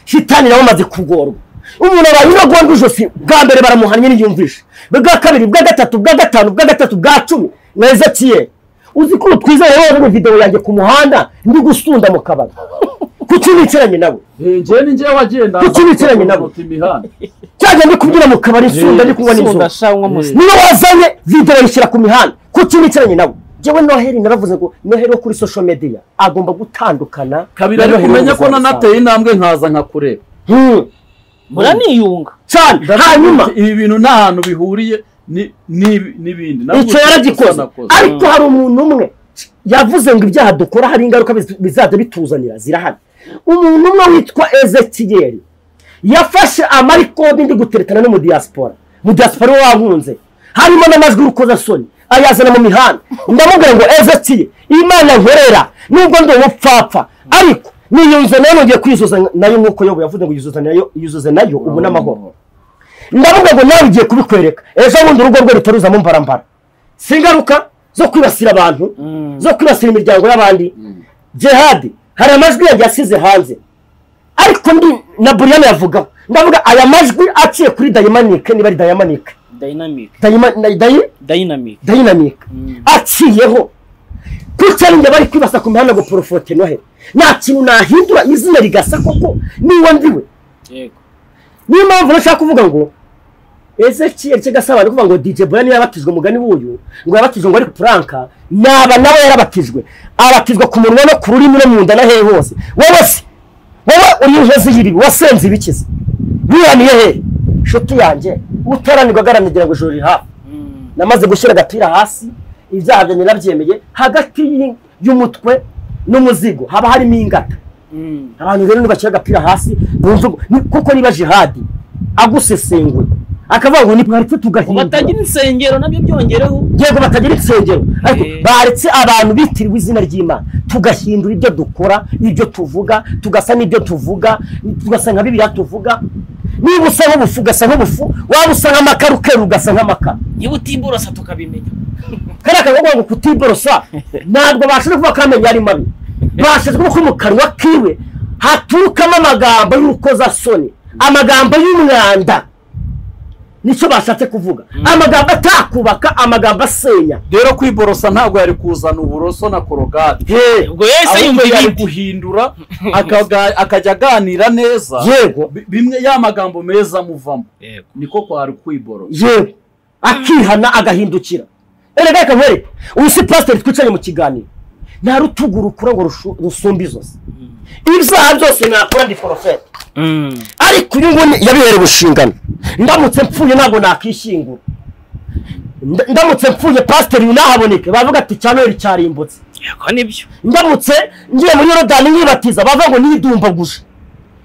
sitani nawe amaze kugorwa umuntu abaye uragondwa ijosi bwa mbere baramuhannye niyumvishe bwa kabiri bwa gatatu bwa gatanu bwa gatatu bwa cumi na ezekiyeli uzi ko twizeye wowe mu videwo yanjye ku muhanda ndi gusunda mu kabari kuki nicaranye nawe njyewe ni njyewe wagenda Kuki wicaranye nabo? imihanda cyangwa ndi kubyina mu kabari nsunda ndi kunywa Sunda n'inzoga shanywa muzi niba wazanye videwo yishyira ku mihanda kuki nicaranye nawe njyewe noheri naravuze ngo noheri wo kuri social media agomba gutandukana kabiri na ariko Noheri umenye ko w'ubuzima nanateye intambwe nkaza nkakureba Hmm. muraniyunga cyane hanyuma ibi bintu nta hantu bihuriye ni- ni- n'ibindi icyo yaragikoze ariko hari umuntu umwe yavuze ngo ibyaha dukora hari ingaruka biz- bizajya bituzanira zirahari umuntu umwe witwa ezekiyeli yafashe amarikodi ndi guteretana no mu diaspora mu diaspora we wankunze harimo n'amajwi y'urukozasoni ayazana mu mihanda ndamubwira ngo ezekiyeli imana nkorera nubwo ndi umupfapfa ariko niyunze nayo nongeye kwizuza nayo nk'uko yobu yavuze ngo yuzuze nayo yuzuze nayo ubu n'amahoro ndavuga ngo nawe ugiye kubikwereka ejo bundi urugo rwe rutaruzamo mbarambara si ingaruka zo kwibasira abantu zo kwibasira imiryango y'abandi jihadi hari amajwi yanjye yasize hanze ariko ndi na buriyani yavuga ndavuga aya majwi aciye kuri dayimanike niba ari dayimanike dayinamike Dayima- na- dayi- dayinamike dayimanike aciyeho kuko ari njye bari kwibasa ku mihanda ngo porofote noheli nta kintu nahindura izina rigasa koko niba ndiwe yego niyo mpamvu nashaka kuvuga ngo ese kiyeri kigasaba ni kuvuga ngo dj burani yabatijwe mugani w'uyu ngo yabatijwe ngo ari puranka naba nawe yarabatijwe abatizwa ku munwa no ku rurimi no mu nda na hehe hose wowe se wowe uri inkozi y'ibibi wasenze ibikiza wiraniye hehe nshuti yanjye utaranirwa agaranigira ngo ijoro riri hafi namaze gushyira agapira hasi ibyaha byanjye nabyemeye hagati y'i- y'umutwe n'umuzigo haba harimo ingata abantu rero nibashyira agapira hasi bumva ngo- ni- kuko niba jihadi agusesenguye akavuga ngo nitwaretse tugahindura batagira insengero nabyo byongereho yego batagira insengero ariko Eh. baretse abantu bitiriwe izina ry'imana tugahindura ibyo dukora ibyo tuvuga tugasa n'ibyo tuvuga tugasa nka bibiliya tuvuga niba usa nk'ubufu ugasa nk'ubufu waba usa nk'amakara ukera ugasa nk'amakara niba utimborosa tukabimenya kariya kantu kuvuga ngo kutiborosa ntabwo bashoje kuvuga ko amenyo ari mabi bashoje kuvuga ko mu kanwa kiwe haturukamo amagambo y'urukozasoni amagambo y'umwanda nicyo bashatse kuvuga amagambo atakubaka amagambo asenya rero kwiborosa ntabwo yari kuzana uburoso na korogati ubwo yahise yumva ahubwo yari ibindi guhindura akaga- akajya aganira neza yego Bi- bimwe ya magambo meza amuvamo Yego. niko kwari kwiborosa yewe akihana agahindukira erega reka nkwereke uyu si pasiteri twicaranye mu kiganiro nta rutugu rukura ngo rushu- rusumbe izosi ibyaha byose nakora ndi porofeti ariko uyu nguyu yabihereye ubushingano ndamutse mpfuye ntabwo nakishyingura Nda- ndamutse mpfuye pasiteri uyu ntahaboneke bavuga ati cya noheli cyarimbutse yego nibyo ndamutse ngiye muri yorodani nkibatiza bavuga ngo nidumbaguje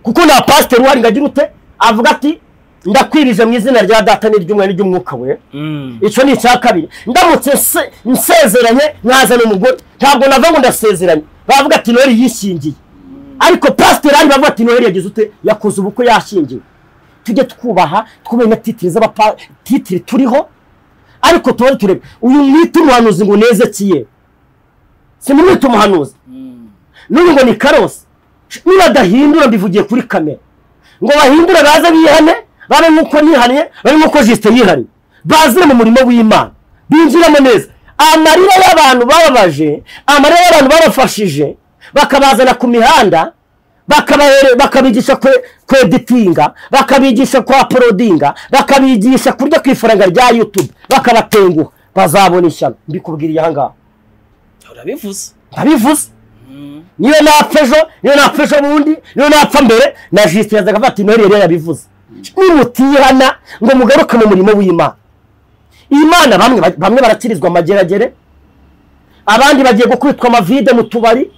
kuko nta pasiteri uhari ngo agire ute avuga ati ndakwirije mu izina rya data n'iry'umwana n'iry'umwuka we icyo ni icya kabiri ndamutse se- nsezeranye nkazana umugore ntabwo nava ngo ndasezeranye bavuga ati noheli yishingiye ariko pasiteri ahari bavuga ati noheli yagize ute yakoze ubukwe yashingiwe tujye twubaha twubahe na titiri z'abapa titiri turiho ariko tuba turebe uyu mwita umuhanuzi ngo neze kiye simumwita umuhanuzi n'uyu ngo ni karosi niba adahindura mbivugiye kuri kamera ngo bahindure baze bihane babe nk'uko nihariye babe nk'uko jisite yihariye bazire mu murimo w'imana binjiramo neza amarira y'abantu bababaje amarira y'abantu babafashije bakabazana ku mihanda bakabigisha kweditinga bakabigisha kwa porodinga bakabigisha kurya ku ifaranga rya yutube bakabatenguha bazabona ishyano mbikubwiriye aha ngaha urabivuze ntabivuze niyo napfa ejo niyo napfa ejo bundi niyo napfa mbere na jisite yazaga afata inori yari yabivuze nimutihana ngo mugaruke mu murimo w'imana imana bamwe bamwe barakirizwa amageragere abandi bagiye gukubitwa amavide mu tubari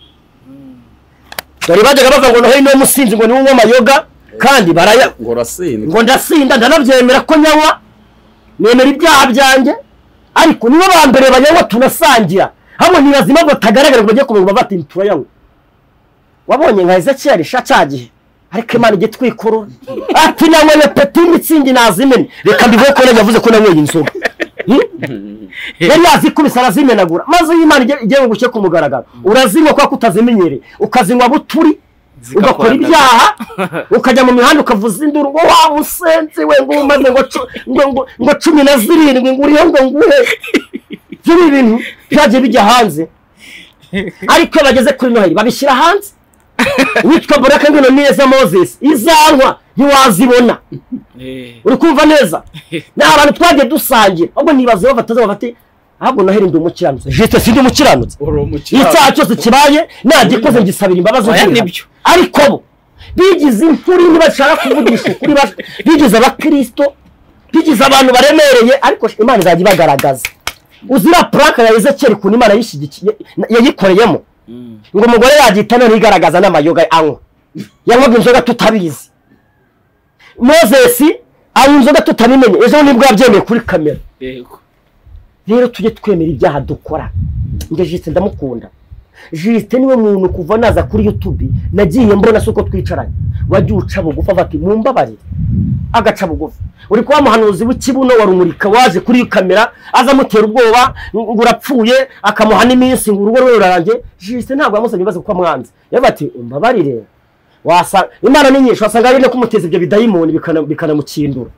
dore bajyaga bavuga ngo noheli niwo musinzi ngo niwe unywa amayoga kandi baraya ngo urasinda ngo ndasinda ndanabyemera ko nyanywa nemera ibyaha byanjye ariko nibo ba mbere banyanywa tunasangira hano ntibazi impamvu batagaragara ngo bajye kumenya bati turayanywa wabonye nka ezekiyeli sha cya gihe ariko imana ijya twikurura ati nanyweye peti y'imitsindi nazimene reka mbivuge ko yavuze ko nanyweye inzoga yari yazi kubisa arazimenagura maze iyo imana igiye gushya ku mugaragaro urazinywa kubera ko utazimenyereye ukazinywa buturi ugakora ibyaha ukajya mu mihanda ukavuza induru ngo wa musenzi we ngo umaze ngo cumi na zirindwi ngo uriho ngo nguhe byari ibintu byagiye bijya hanze ariko iyo bageze kuri noheli babishyira hanze witwa buraka ngwino neza moses izanywa ntiwazibona uri kumva neza ni abantu twagiye dusangira ahubwo ntibaze bafata bafate ahubwo noheli ndi umukiranutsi jisite si ndi umukiranutsi icyaha cyose kibaye nagikoze ngisabira imbabazi nibyo ariko bo bigize impfuri ntibashaka kuvugisha ukuri bigize abakirisito bigize abantu baremereye ariko imana izajya ibagaragaza uzira purake ya ezekiyeli ukuntu imana yishyigikiye yayikoreyemo ngo umugore yagihita noneho igaragaza n'amayoga anywa yanywaga inzoga tutabizi mozesi anywa inzoga tutabimenye ejo nibwo yabyemeye kuri kamera rero tujye twemera ibyaha dukora njye jisite ndamukunda jisite niwe muntu kuva naza kuri yutubi nagiye mbona si uko twicaranye wajya uca bugufi bati mumbabarire agaca bugufi uri kuba muhanuzi w'ikibuno wa rumurika waje kuri kamera aza amutera ubwoba ngo urapfuye akamuha n'iminsi ngo urugo rwe rurarange jisite ntabwo yamusabye ibibazo kuko amwanze yavuga ati umbabarire imana ni nyinshi wasanga ari no kumuteza ibyo bidayimoni bikanamukindura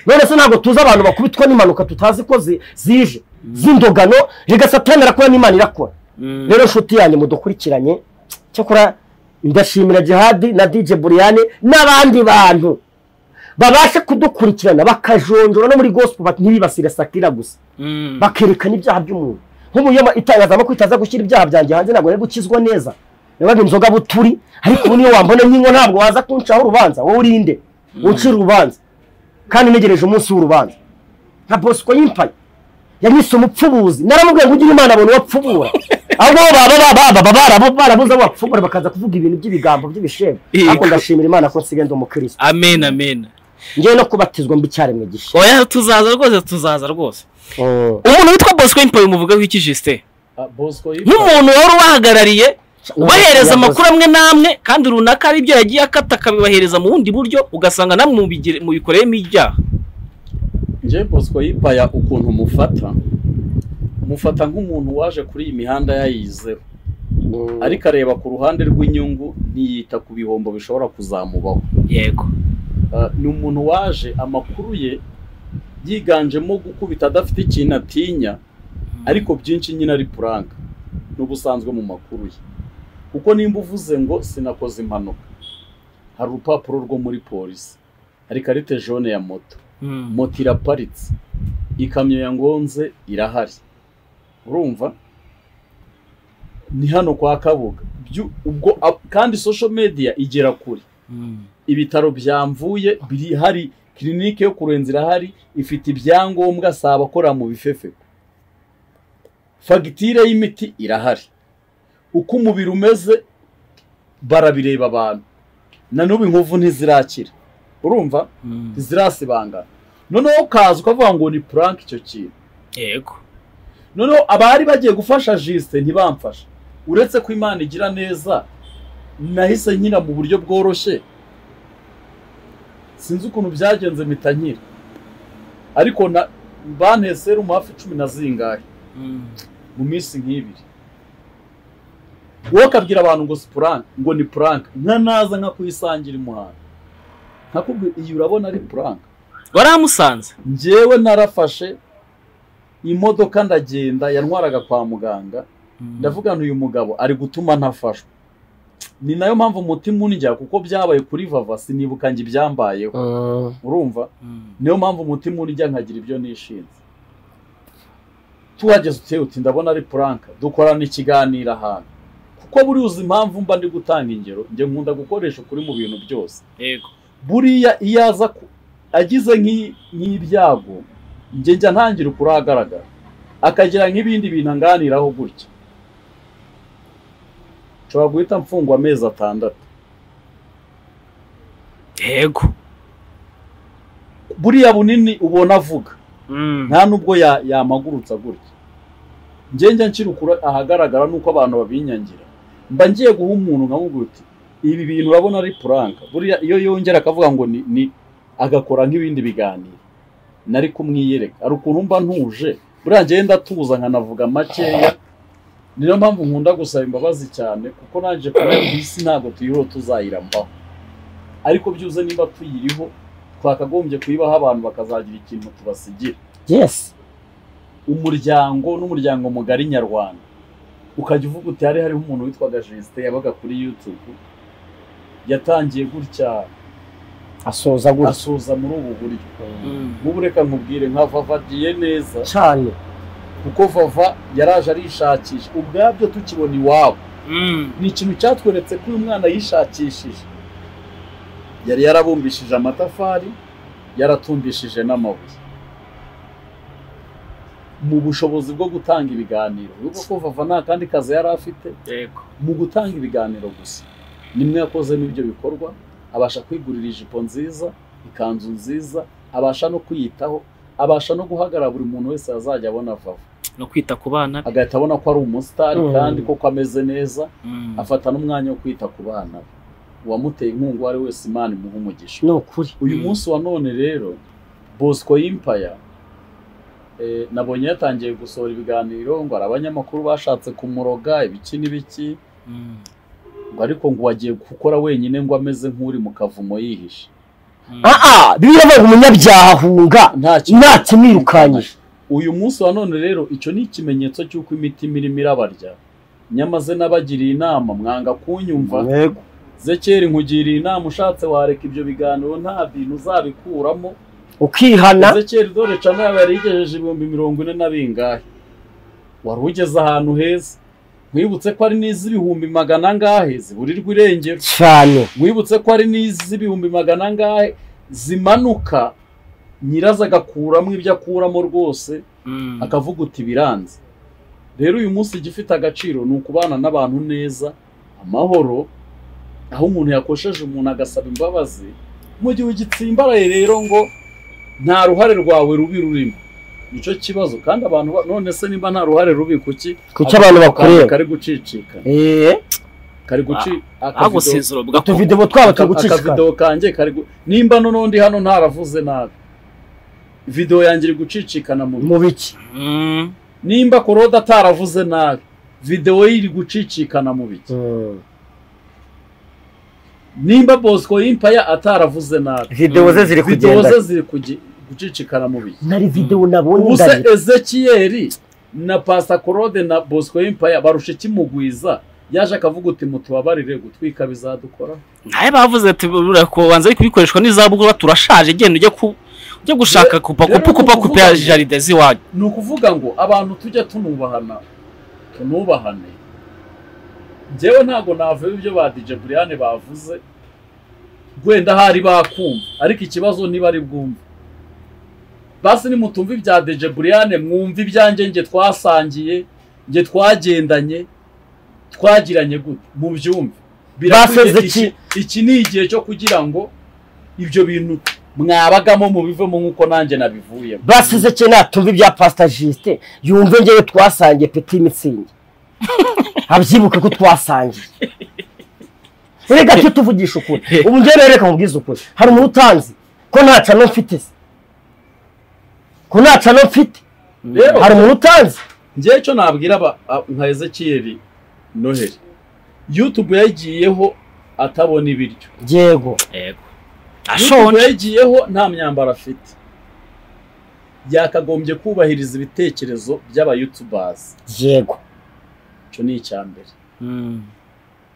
none se ntabwo tuzi abantu bakubitwa n'impanuka tutazi ko zije z'indogano zigasatanira kuba n'imana irakora rero nshuti yanjye mudukurikiranye cyakora ndashimira jihadi na dj buriyane n'abandi bantu babashe kudukurikirana bakajonjora no muri gospel ntibibasire sakira gusa bakerekana ibyaha by'umuntu nk'umuyama itangazamakuru itaza gushyira ibyaha byanjye hanze ntabwo nari gukizwa neza nabaga inzoga buturi ariko ubu niyo wambona nyingo ntabwo waza kuncaho urubanza wowe urinde ucira urubanza kandi ntegereje umunsi w'urubanza nka bosco yimpaye yanyise umupfubuzi naramubwiye ngo ugire imana abantu bapfubura ahubwo baba barabuze abo bapfubura bakaza kuvuga ibintu by'ibigambo by'ibishembo ariko ndashimira imana ko nsigaye ndi umukirisitu amen amen ngewe no kubatizwa mbi icyaremwe gishya oya tuzaza rwose tuzaza rwose umuntu witwa bosco yimpaye umuvuga w'iki jisite nk'umuntu wari ubahagarariye ubahereza amakuru amwe n'amwe kandi runaka ari byo yagiye akata akabibahereza mu bundi buryo ugasanga namwe mubikoreyemo ibyaha njye bosco yipaya ukuntu mufata mufata nk'umuntu waje kuri iyi mihanda yayizeho ariko areba ku ruhande rw'inyungu ntiyita ku bihombo bishobora kuzamubaho yego ni umuntu waje amakuru ye yiganjemo gukubita adafite ikintu atinya ariko byinshi nyine ari puranka n'ubusanzwe mu makuru ye kuko nimba uvuze ngo sinakoze impanuka hari urupapuro rwo muri polisi hari karite jone ya moto moto iraparitse ikamyo ya ngonze irahari urumva ni hano kwa kabuga ubwo kandi social media igera kure ibitaro byamvuye biri hari kirinike yo kurenza irahari ifite ibyangombwa si abakora mu bifefeko fagitire y'imiti irahari uko umubiri umeze barabireba abantu na n'ubu inkovu ntizirakira urumva ntizirasibangana noneho ukaza ukavuga ngo ni puranke icyo kintu yego noneho abari bagiye gufasha jisite ntibamfashe uretse ko imana igira neza nahise nkina mu buryo bworoshye sinzi ukuntu byagenze mpita nkira ariko na banhe serumu hafi cumi na zingahe mu minsi nk'ibiri wowe ukabwira abantu ngo si puranke ngo ni puranke nka naza nka kuyisangira umuhanda nkakubwira iyi urabona ari puranke waramusanze ngewe narafashe imodoka ndagenda yantwaraga kwa muganga ndavugana uyu mugabo ari gutuma ntafashwa ni nayo mpamvu umutima unjya kuko byabaye kuri vava sinibukange ibyambayeho urumva niyo mpamvu umutima unjya nkagira ibyo nishinze tuhageze uteye uti ndabona ari puranka dukorana ikiganiro ahantu kuko buri uzi impamvu mba ndi gutanga ingero njye nkunda gukoresha ukuri mu bintu byose buriya iyo aza agize nk'ibyago njye njya ntangira ukuri ahagaragara akagira nk'ibindi bintu anganiraho gutya nshobora guhita mfungwa amezi atandatu yego buriya bunini ubona avuga nta nubwo yamagurutsa gutya njya nshyira ukuri ahagaragara nuko abantu babinyangira mba ngiye guha umuntu nkamubwira uti ibi bintu urabona ari puranka buriya iyo yongera akavuga ngo ni agakora nk'ibindi biganiro nari kumwiyereka hari ukuntu mba ntuje buriya ngewe ndatuza nkanavuga makeya niyo mpamvu nkunda gusaba imbabazi cyane kuko naje kubera isi ntabwo tuyiriho tuzayirambaho ariko byuze niba tuyiriho twakagombye kuyibaho abantu bakazagira ikintu tubasigira yesi umuryango n'umuryango mugari nyarwanda ukajya uvuga uti hari hariho umuntu witwaga jesite yabaga kuri yutubu yatangiye gutya asoza gutya asoza muri ubu buryo nk'ubu reka nkubwire nka vava agiye neza cyane kuko vava yaraje arishakisha ubwabyo tukibona iwabo ni ikintu cyatweretse ko uyu mwana yishakishije yari yarabumbishije amatafari yaratumbishije n'amabuye mu bushobozi bwo gutanga ibiganiro urabona ko vava nta kandi kazi yari afite mu gutanga ibiganiro gusa nimwe yakozemo ibyo bikorwa abasha kwigurira ijipo nziza ikanzu nziza abasha no kwiyitaho abasha no guhagarara buri muntu wese yazajya abona vava no kwita ku bana be agahita abona ko ari umusitari kandi koko ameze neza afata n'umwanya wo kwita ku bana be uwamuteye inkunga uwo ari wese imana imuha umugisha ni ukuri uyu munsi wa none rero bosco y'impaya nabonye yatangiye gusohora ibiganiro ngo hari abanyamakuru bashatse kumuroga ibiki n'ibiki ngo ariko ngo wagiye gukora wenyine ngo ameze nk'uri mu kavumo yihishe aha biravuga umunyabyaha ahunga nta kimwirukanyije uyu munsi wa none rero icyo ni ikimenyetso cy'uko imitima irimo irabarya nyamaze n'abagiriye inama mwanga kunyumva zekeri nkugiriye inama ushatse wareka ibyo biganiro nta bintu uzabikuramo ukihana zekeri dore cana yari yigejeje ibihumbi mirongo ine na bingahe wari ugeze ahantu heza mwibutse ko ari n'iz'ibihumbi magana angahe ziburirwa irengero cyane mwibutse ko ari n'iz'ibihumbi magana angahe zimanuka nyirazo agakuramo ibyo akuramo rwose akavuga uti biranze rero uyu munsi igifite agaciro ni ukubana n'abantu neza amahoro aho umuntu yakosheje umuntu agasaba imbabazi mu gihe ugitsimbaraye rero ngo nta ruhare rwawe rubi rurimo nicyo kibazo kandi abantu none se niba nta ruhare rubi kuki kuki abantu bakorera kari gucicika kari guci agasezero utuvidewo twabo turi gucicika akavidewo kanjye kari gu- nimba n'undi hano ntaravuze nabi videwo yanjye iri gucicikana mu mu biki nimba korode ataravuze nabi videwo ye iri gucicikana mu biki nimba bosco y'impaya ataravuze nabi videwo ze ziri videwo kugenda ze ziri kugi- gucicikana mu biki nari videwo nabonye ubuse ndahita ezekiyeri na pasta korode na bosco y'impaya barusha ikimugwiza yaje akavuga uti mutubabarire gutwika bizadukora nawe bavuze ati "Buriya ko banza ari kubikoreshwa n'izabukuru turashaje genda ujye ku ujye gushaka kupa rero kupa kupa ni kupa ukuvuga- ya jaride z'iwanyu ni ukuvuga ngo abantu tujya tunubahana tunubahane njyewe ntabwo navuye ibyo ba DJ Brian bavuze wenda hari bakumva ariko ikibazo niba ari bwumve basi nimutumva ibya DJ Brian mwumva ibyanjye nge twasangiye nge twagendanye twagiranye gute mubyumve Basoze iki iki? iki ni igihe cyo kugira ngo ibyo bintu mwabagamo mubivemo nk'uko nanjye nabivuyemo basize cye natumva ibya pasita jisite yumve ngewe twasangiye peti mitsingi abyibuke ko twasangiye reka cyo tuvugisha ukuri ubu ngewe rero reka nkubwize ukuri hari umuntu utanzi ko nta cano mfite se ko nta cano mfite rero hari umuntu utanzi ngewe icyo nabwira aba- a- nka ezekiyeri noheli yutube yagiyeho atabona ibiryo yego yego yutube ashonje yagiyeho nta myambaro afite byakagombye kubahiriza ibitekerezo by'abayutubazi yego icyo ni icya mbere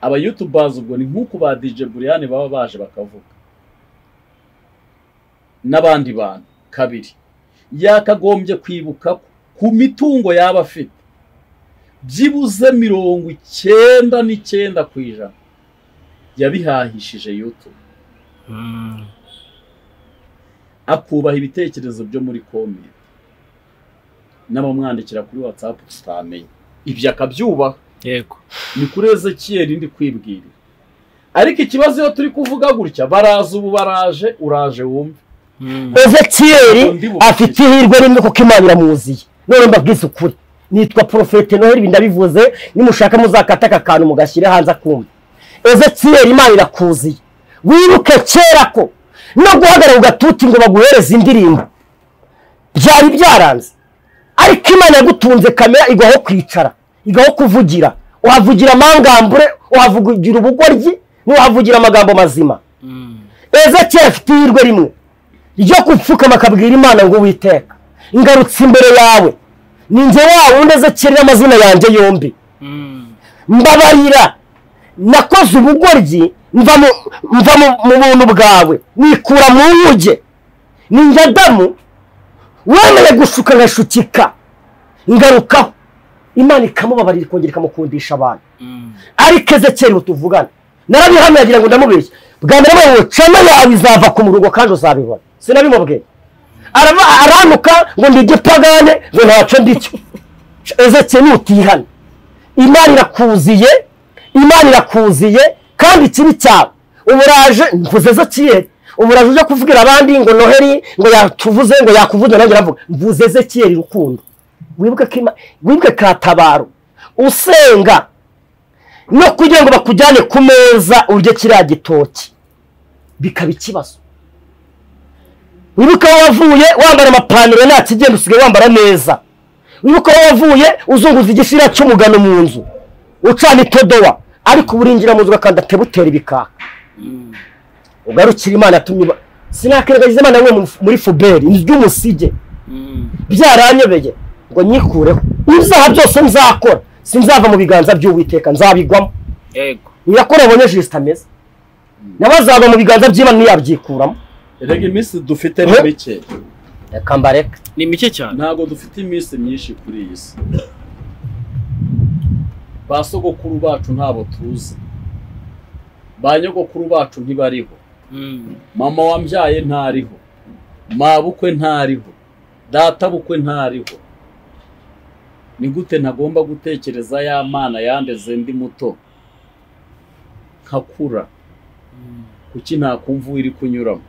abayutubazi ubwo ni nk'uko ba dj buriyani baba baje bakavuga n'abandi bantu kabiri yakagombye kwibuka ko ku mitungo yaba afite byibuze mirongo icyenda n'icyenda ku ijana yabihahishije yutube akubaha ibitekerezo byo muri komenti n'abamwandikira kuri watsapu tutamenya ibyo akabyubaha yego ni kuri ezekiyeri ndi kwibwirira ariko ikibazo iyo turi kuvuga gutya baraza ubu baraje uraje wumve ezekiyeri afite ihirwe rimwe kuko imana iramuziye none mbabwize ukuri nitwa porofete noheli ndabivuze nimushaka muzakata aka kantu mugashyire hanze akumva ezekiyeri imana irakuziye wibuke kera ko no guhagarara ugatuti ngo baguhereze indirimbo byari byaranze ariko imana yagutunze kamera igaho kwicara igaho kuvugira uhavugira amangambure uhavugira ubugoryi n'uhavugira amagambo mazima ezekiyeri afite ihirwe rimwe ryo gupfukama akabwira imana ngo witeka ngarutse imbere yawe ni nge wa wundi ezekiyeri amazina yanjye yombi mbabarira nakoze ubugoryi mva mu buntu bwawe nikura mu nkuge ni nge adamu wemeye gushuka ngashukika ngarukaho imana ikamubabarira ikongera ikamukundisha abantu ariko ezekiyeri mutuvugana narabihamya agira ngo ndamubeshye bwa mbere mubayeho cana yawe izava ku murugo kandi uzabibona sinabimubwiye aranuka ngo ndi igipagane ngo ntacyo ndicyo ezekiyeri nutihane imana irakuziye imana irakuziye kandi ikibi cyawe uburaje mvuze ezekiyeri uburaje ujya kuvugira abandi ngo noheri ngo yatuvuze ngo yakuvuze nanjye aravuga mvuze ezekiyeri rukundo wibuke katabaro usenga no kugira ngo bakujyane ku meza urye kiriya gitoki bikaba ikibazo wibuke aho wavuye wambara amapantaro nta kigenda usigaye wambara neza wibuke aho wavuye uzunguza igishira cy'umugano mu nzu ucana itodowa ariko uburinjira mu nzu ugakanda atebutera ibikaka ugarukira imana atumye sinakwirengagiza imana imwe muri fuberi ry'umusige byaranyobeye ngo nyikureho ibyaha byose nzakora sinzava mu biganza by'uwiteka nzabigwamo nirakora abonye jisita ameze nawe azava mu biganza by'imana ntiyabyikuramo rega iminsi dufite ni mike reka mbareka ni mike cyane ntabwo dufite iminsi myinshi kuri iyi si ba sogokuru bacu ntabwo tuzi ba nyogokuru bacu ntibariho mama wambyaye ntariho mabukwe ntariho databukwe ntariho ni gute ntagomba gutekereza ya mana yandeze ndi muto nkakura kuki ntakumva iri kunyuramo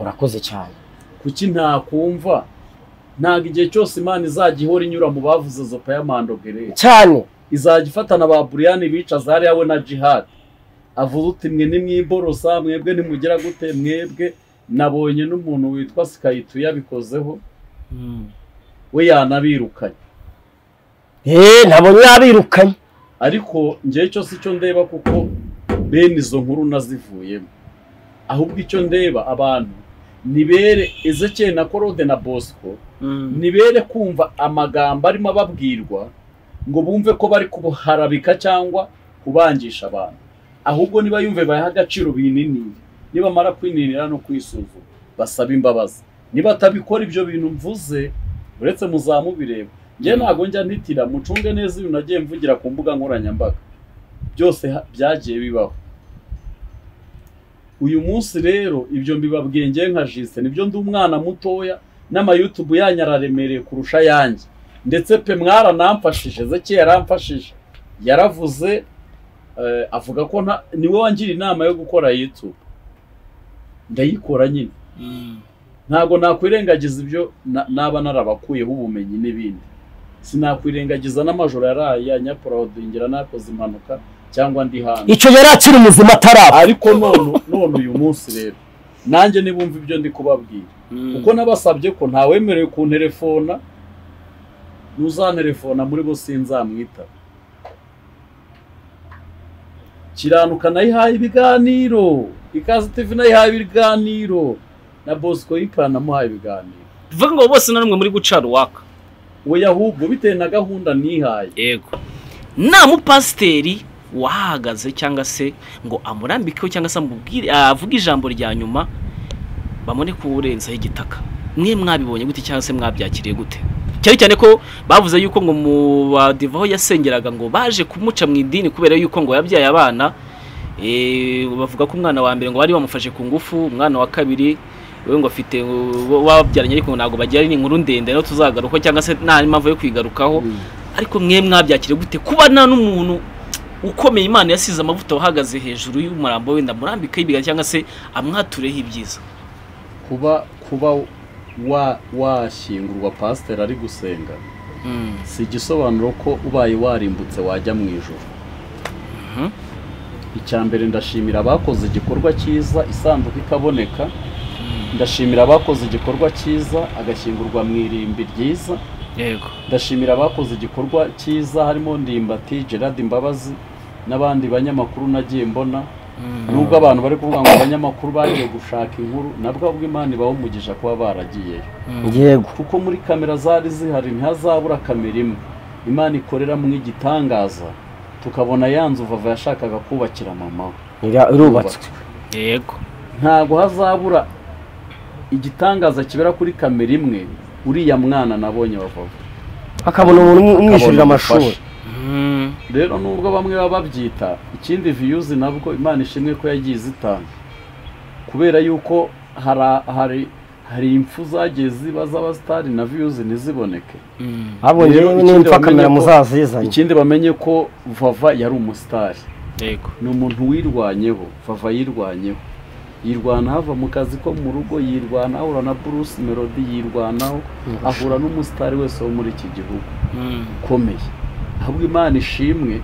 urakoze cyane kuki ntakumva ntabwo igihe cyose imana izajya ihora inyura mu bavuze zopa y'amandogere cyane izajya ifatana ba buriyani bicaza hariya we na jihadi avuze uti mwe nimwiborosa mwebwe nimugera gute mwebwe nabonye n'umuntu witwa sikayitu yabikozeho we yanabirukanye eee ntabonye yabirukanye ariko ngewe cyose icyo ndeba kuko bene izo nkuru nazivuyemo ahubwo icyo ndeba abantu nibere ezekiyeri na korode na bosco nibere kumva amagambo arimo ababwirwa ngo bumve ko bari kuharabika cyangwa kubangisha abantu ahubwo niba yumve bayaha agaciro bininire nibamara kwininira no kwisuzuma basaba imbabazi nibatabikora ibyo bintu mvuze uretse muzamubireba njye ntabwo njya ntitira mucunge neza ibintu nagiye mvugira ku mbuga nkoranyambaga byose byagiye bibaho uyu munsi rero ibyo mbibabwiye ngewe nka jisite nibyo ndi umwana mutoya n'amayutubu yanyu araremereye kurusha ayanjye ndetse pe mwaranamfashije zeke yaramfashije yaravuze avuga ko niwe wangira inama yo gukora yutube ndayikora nyine ntabwo nakwirengagiza ibyo naba narabakuyeho ubumenyi n'ibindi sinakwirengagiza n'amajoro yaraye ya nyaporodingira nakoze impanuka cyangwa ndi hanze icyo yari akiri muzima ataraba ariko none uyu munsi rero nanjye nibumva ibyo ndi kubabwira kuko nabasabye ko ntawemerewe kunterefona ntuzanterefona muri bo sinzamwita kiranuka nayihaye ibiganiro ikaze tivi nayihaye ibiganiro na bosco yipanamuhaye ibiganiro bivuga ngo bose na rumwe muri guca ruwaka we ahubwo bitewe na gahunda nihaye yego nta mupasiteri wahagaze cyangwa se ngo amurambikeho cyangwa se avuge ijambo rya nyuma bamune kuwurenzaho igitaka mwe mwabibonye gute cyangwa se mwabyakiriye gute cyane cyane ko bavuze yuko ngo mu badivaho yasengeraga ngo baje kumuca mu idini kubera yuko ngo yabyaye abana bavuga ko umwana wa mbere ngo bari bamufashe ku ngufu umwana wa kabiri we ngo afite wabyaranye ariko ntabwo bagira ni inkuru ndende no tuzagarukaho cyangwa se nta mpamvu yo kwigarukaho ariko mwe mwabyakire gute kuba nta n'umuntu ukomeye imana yasize amavuta wahagaze hejuru y'umurambo wenda murambikaho ibiganza cyangwa se amwatureho ibyiza kuba kuba washingurwa pasiteri ari gusenga si igisobanuro ko ubaye warimbutse wajya mu ijoro icya mbere ndashimira abakoze igikorwa cyiza isanduku ikaboneka ndashimira abakoze igikorwa cyiza agashyingurwa mu irimbi ryiza yego ndashimira abakoze igikorwa cyiza harimo ndimbati gerard imbabazi n'abandi banyamakuru nagiye mbona nubwo abantu bari kuvuga ngo abanyamakuru bagiye gushaka inkuru nabwo Imana ibaho umugisha kuba baragiyeyo yego kuko muri kamera zari zihari ntihazabura kamera imwe imana ikoreramo igitangaza tukabona yanzu vava yashakaga kubakira mama we irubatswe yego ntabwo hazabura igitangaza kibera kuri kamera imwe uriya mwana nabonye bavaga akabona umuntu umwishyurira amashuri rero nubwo bamwe baba babyita ikindi viyuzi nabwo imana ishimwe ko yagiye izitanga kubera yuko hari impfu zagiye ziba z'abasitari na viyuzi ntiziboneke habonye n'impfa kamera muzazizanye ikindi bamenye ko vava yari umusitari ni umuntu wirwanyeho vava yirwanyeho yirwanaho ava mu kazi ko mu rugo yirwanaho ahura na bruce melody yirwanaho ahura n'umusitari wese wo muri iki gihugu ukomeye ahubwo imana ishimwe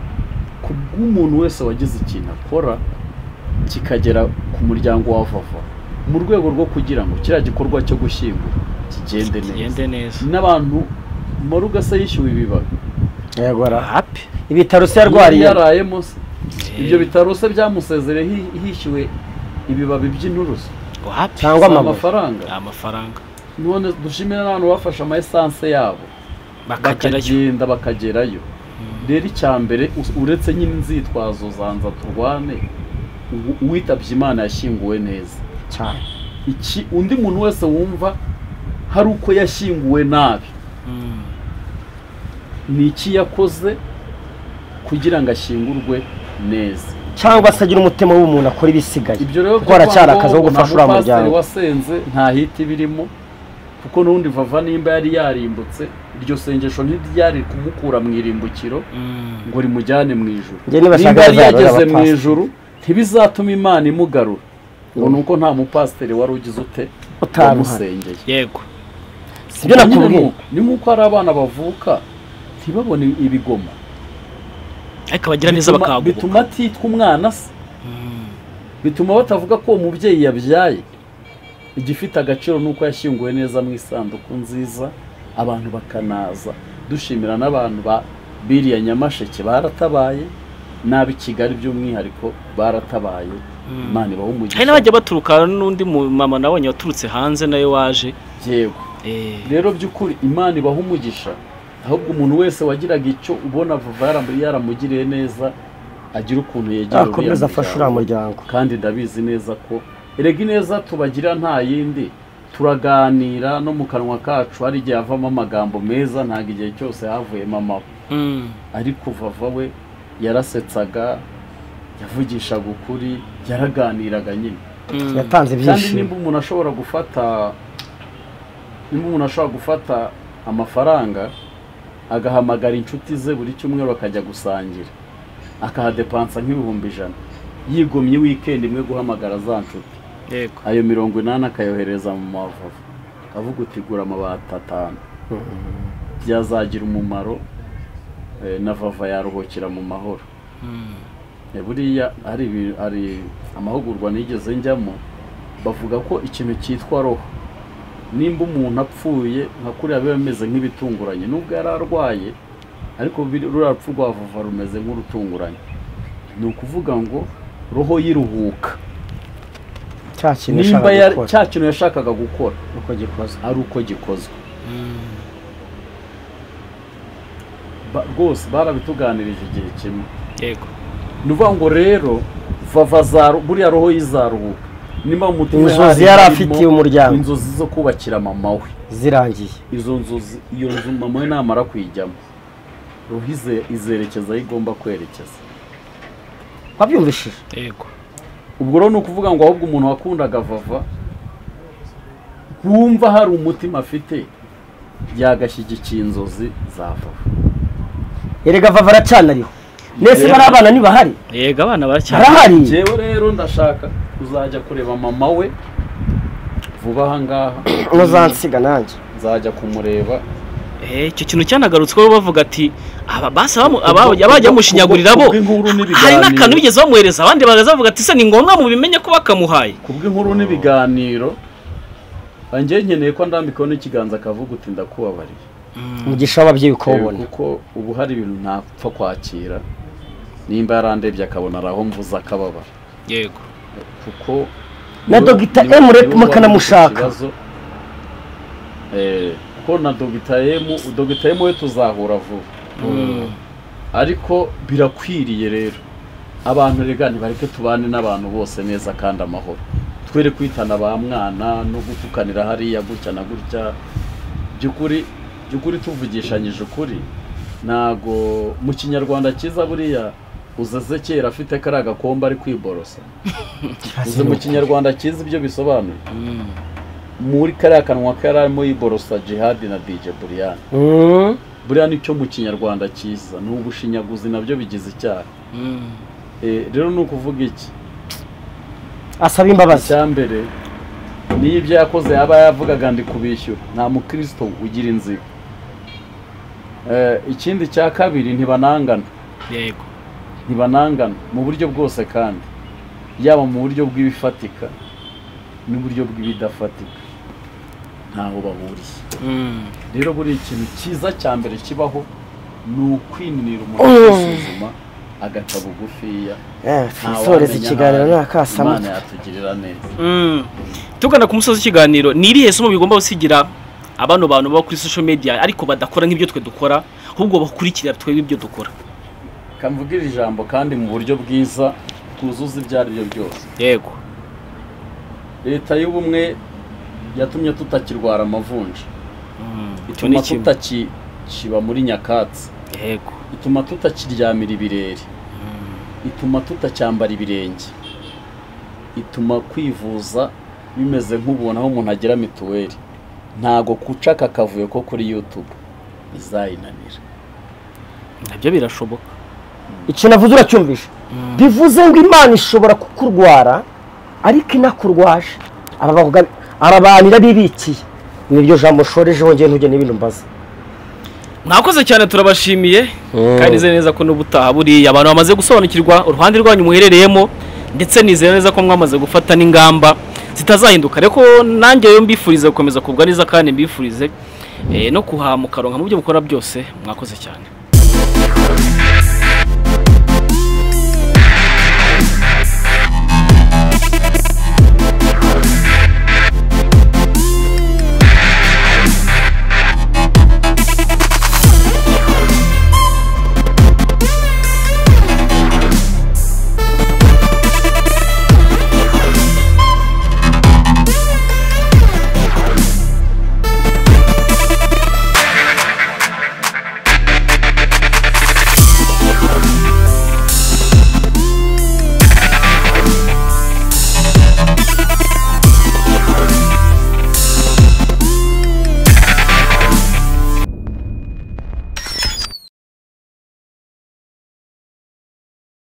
ku bw'umuntu wese wagize ikintu akora kikagera ku muryango wa vava mu rwego rwo kugira ngo kiriya gikorwa cyo gushyingura kigende neza n'abantu marugasa yishyuwe ibibabi hapi ibitaro se yarwariye yarayemo ibyo bitaro se byamusezereho hishyuwe ibibabi by'inturusu cyangwa amafaranga amafaranga none dushimira n'abantu bafashe ama esanse yabo bakagenda bakagerayo rero icya mbere uretse nyine inzitwazo zanza turwane uwitabye imana yashyinguwe neza cyane undi muntu wese wumva hari uko yashyinguwe nabi ni iki yakoze kugira ngo ashyingurwe neza cyangwa se agira umutima w'umuntu akora ibisigaye kuko haracyari akazi ko gufasha uriya muryango wasenze nta hiti birimo kuko n'ubundi vava nimba yari yarimbutse iryo sengesho ntiryari kumukura mu irimbukiro ngo rimujyane mu ijuru nimba yari yageze mu ijuru ntibizatuma imana imugarura ngo ni uko nta mupasiteri wari ugize ute utamusengeye yego sibyo nakubwiye ni nk'uko hari abana bavuka ntibabone ibigoma ariko abagira neza bakaguka bituma atitwa umwana se bituma batavuga ko uwo mubyeyi yabyaye igifite agaciro ni uko yashyinguwe neza mu isanduku nziza abantu bakanaza dushimira n'abantu ba biriya nyamasheke baratabaye nabi kigali by'umwihariko baratabaye imana ibaho umugisha hari n'abajya baturuka n'undi mama nabonye waturutse hanze nayo waje yego rero by'ukuri imana ibaho umugisha ahubwo umuntu wese wagiraga icyo ubona vuba yaramugiriye neza agira ukuntu yegera akomeza afashe uriya muryango kandi ndabizi neza ko erega ineza tubagira nta yindi turaganira no mu kanwa kacu hari igihe havamo amagambo meza ntabwo igihe cyose havuyemo amaba ariko vava we yarasetsaga yavugishaga ukuri yaraganiraga nyine yatanze kandi nimba umuntu ashobora gufata nimba umuntu ashobora gufata amafaranga agahamagara inshuti ze buri cyumweru akajya gusangira akahadepansa nk'ibihumbi ijana yigomye wikendi imwe guhamagara za nshuti ayo mirongo inani akayohereza mu mavuvu avuga uti gura amabati atanu byazagira umumaro na vava yaruhukira mu mahoro buriya hari amahugurwa nigeze njyamo bavuga ko ikintu cyitwa roho nimba umuntu apfuye nka kuriya biba bimeze nk'ibitunguranye nubwo yari arwaye ariko ruriya rupfu rwa vuba rumeze nk'urutunguranye ni ukuvuga ngo roho y'iruhuka cya kintu nimba yashakaga yari- gukora cya kintu yashakaga gukora uko gikozwe ari uko gikozwe Ba- rwose barabituganirije igihe kimwe yego ni ukuvuga ngo rero vava za ru- buriya roho y'izaruhuka nimba mu mutima inzozi hari yari harimo afitiye umuryango inzozi zo kubakira mama we zirangiye izo nzozi iyo nzu mama we namara kuyijyamo roho ize- izerekeza aho igomba kwerekeza wabyumvishije yego ubwo rero ni ukuvuga ngo ahubwo umuntu wakundaga vava wumva hari umutima afite yagashyigikiye inzozi za vava erega vava aracana ariho nese Yego. bariya bana ntibahari yego abana baracyari barahari njyewe rero ndashaka kuzajya kureba mama we vuba aha ngaha muzansiga nanjye nzajya kumureba Eh, icyo kintu cyanagarutsweho bavuga ati aba basi abamu- aba- abajya bamushinyagurira bo kubw'inkuru n'ibiganiro. hari n'akantu bigeze bamwohereza abandi bagaza bavuga ati se ni ngombwa mubimenye ko bakamuhaye kubw'inkuru n'ibiganiro njyewe nkeneye ko ndambikaho n'ikiganza akavuga uti ndakubabariye umugisha w'ababyeyi ukawubona kuko ubu hari ibintu ntapfa kwakira nimba yarandebye akabona araho mvuze akababara yego kuko Na niwe- Dr. niwe- M Rep niwe mukanamushaka. wari ufite ikibazo. Eh, kuko na Dr. M Dr. M we tuzahura vuba ariko birakwiriye rero abantu rega ntibareke tubane n'abantu bose neza kandi amahoro twere kwitana ba mwana no gutukanira hariya gutya na gutya by'ukuri by'ukuri tuvugishanyije ukuri ntago mu kinyarwanda cyiza buriya uzeze kera afite kariya gakombe ari kwiborosa uzi mu kinyarwanda cyiza ibyo bisobanuye muri kariya kanwa ke yari arimo yiborosa jihadi na dj buriyani Mm. buriya nicyo mu kinyarwanda cyiza ni ubushinyaguzi nabyo bigize icyaha Eh, rero ni ukuvuga iki asaba imbabazi icya mbere niyo ibyo yakoze yaba yavugaga ndi kubishyura nta mukristo ugira inzigo Eh, ikindi cya kabiri ntibanangana yego ntibanangana mu buryo bwose kandi yaba mu buryo bw'ibifatika n'uburyo bw'ibidafatika ntaho bahuriye rero buri ikintu cyiza cya mbere kibaho ni ukwininira umuntu kwisuzuma agaca bugufiya Eh, Nta tusoreze wamenya ikiganiro ahantu nta kasama imana yatugirira neza tugana ku musozi w'ikiganiro ni irihe somo bigomba gusigira abano bantu baba kuri social media ariko badakora nk'ibyo twe dukora ahubwo bakurikira twebwe ibyo dukora kamvugira ijambo kandi mu buryo bwiza twuzuza ibyo ari byo byose yego leta y'ubumwe yatumye tutakirwara amavunja icyo ni ituma kimwe tutakiba muri nyakatsi yego ituma tutakiryamira ibirere ituma tutacyambara ibirenge ituma kwivuza bimeze nk'ubuntu aho umuntu agira mituweli ntago kucaka akavuyo ko kuri yutube bizayinanira nabyo birashoboka icyo navuze uracyumvishe bivuze ngo imana ishobora kukurwara ariko inakurwaje Aba bavuga- arabanira bibikiye ni iryo jambo ushoreje wongeye ntujye n'ibintu mbaza mwakoze cyane turabashimiye kandi nizeye neza ko n'ubutaha buriya abantu bamaze gusobanukirwa uruhande rwanyu muherereyemo ndetse nizeye neza ko mwamaze gufata n'ingamba zitazahinduka ariko nanjye rero mbifurize gukomeza kugubwa neza kandi mbifurize eh, no kuhamukaronka mu byo mukora byose mwakoze cyane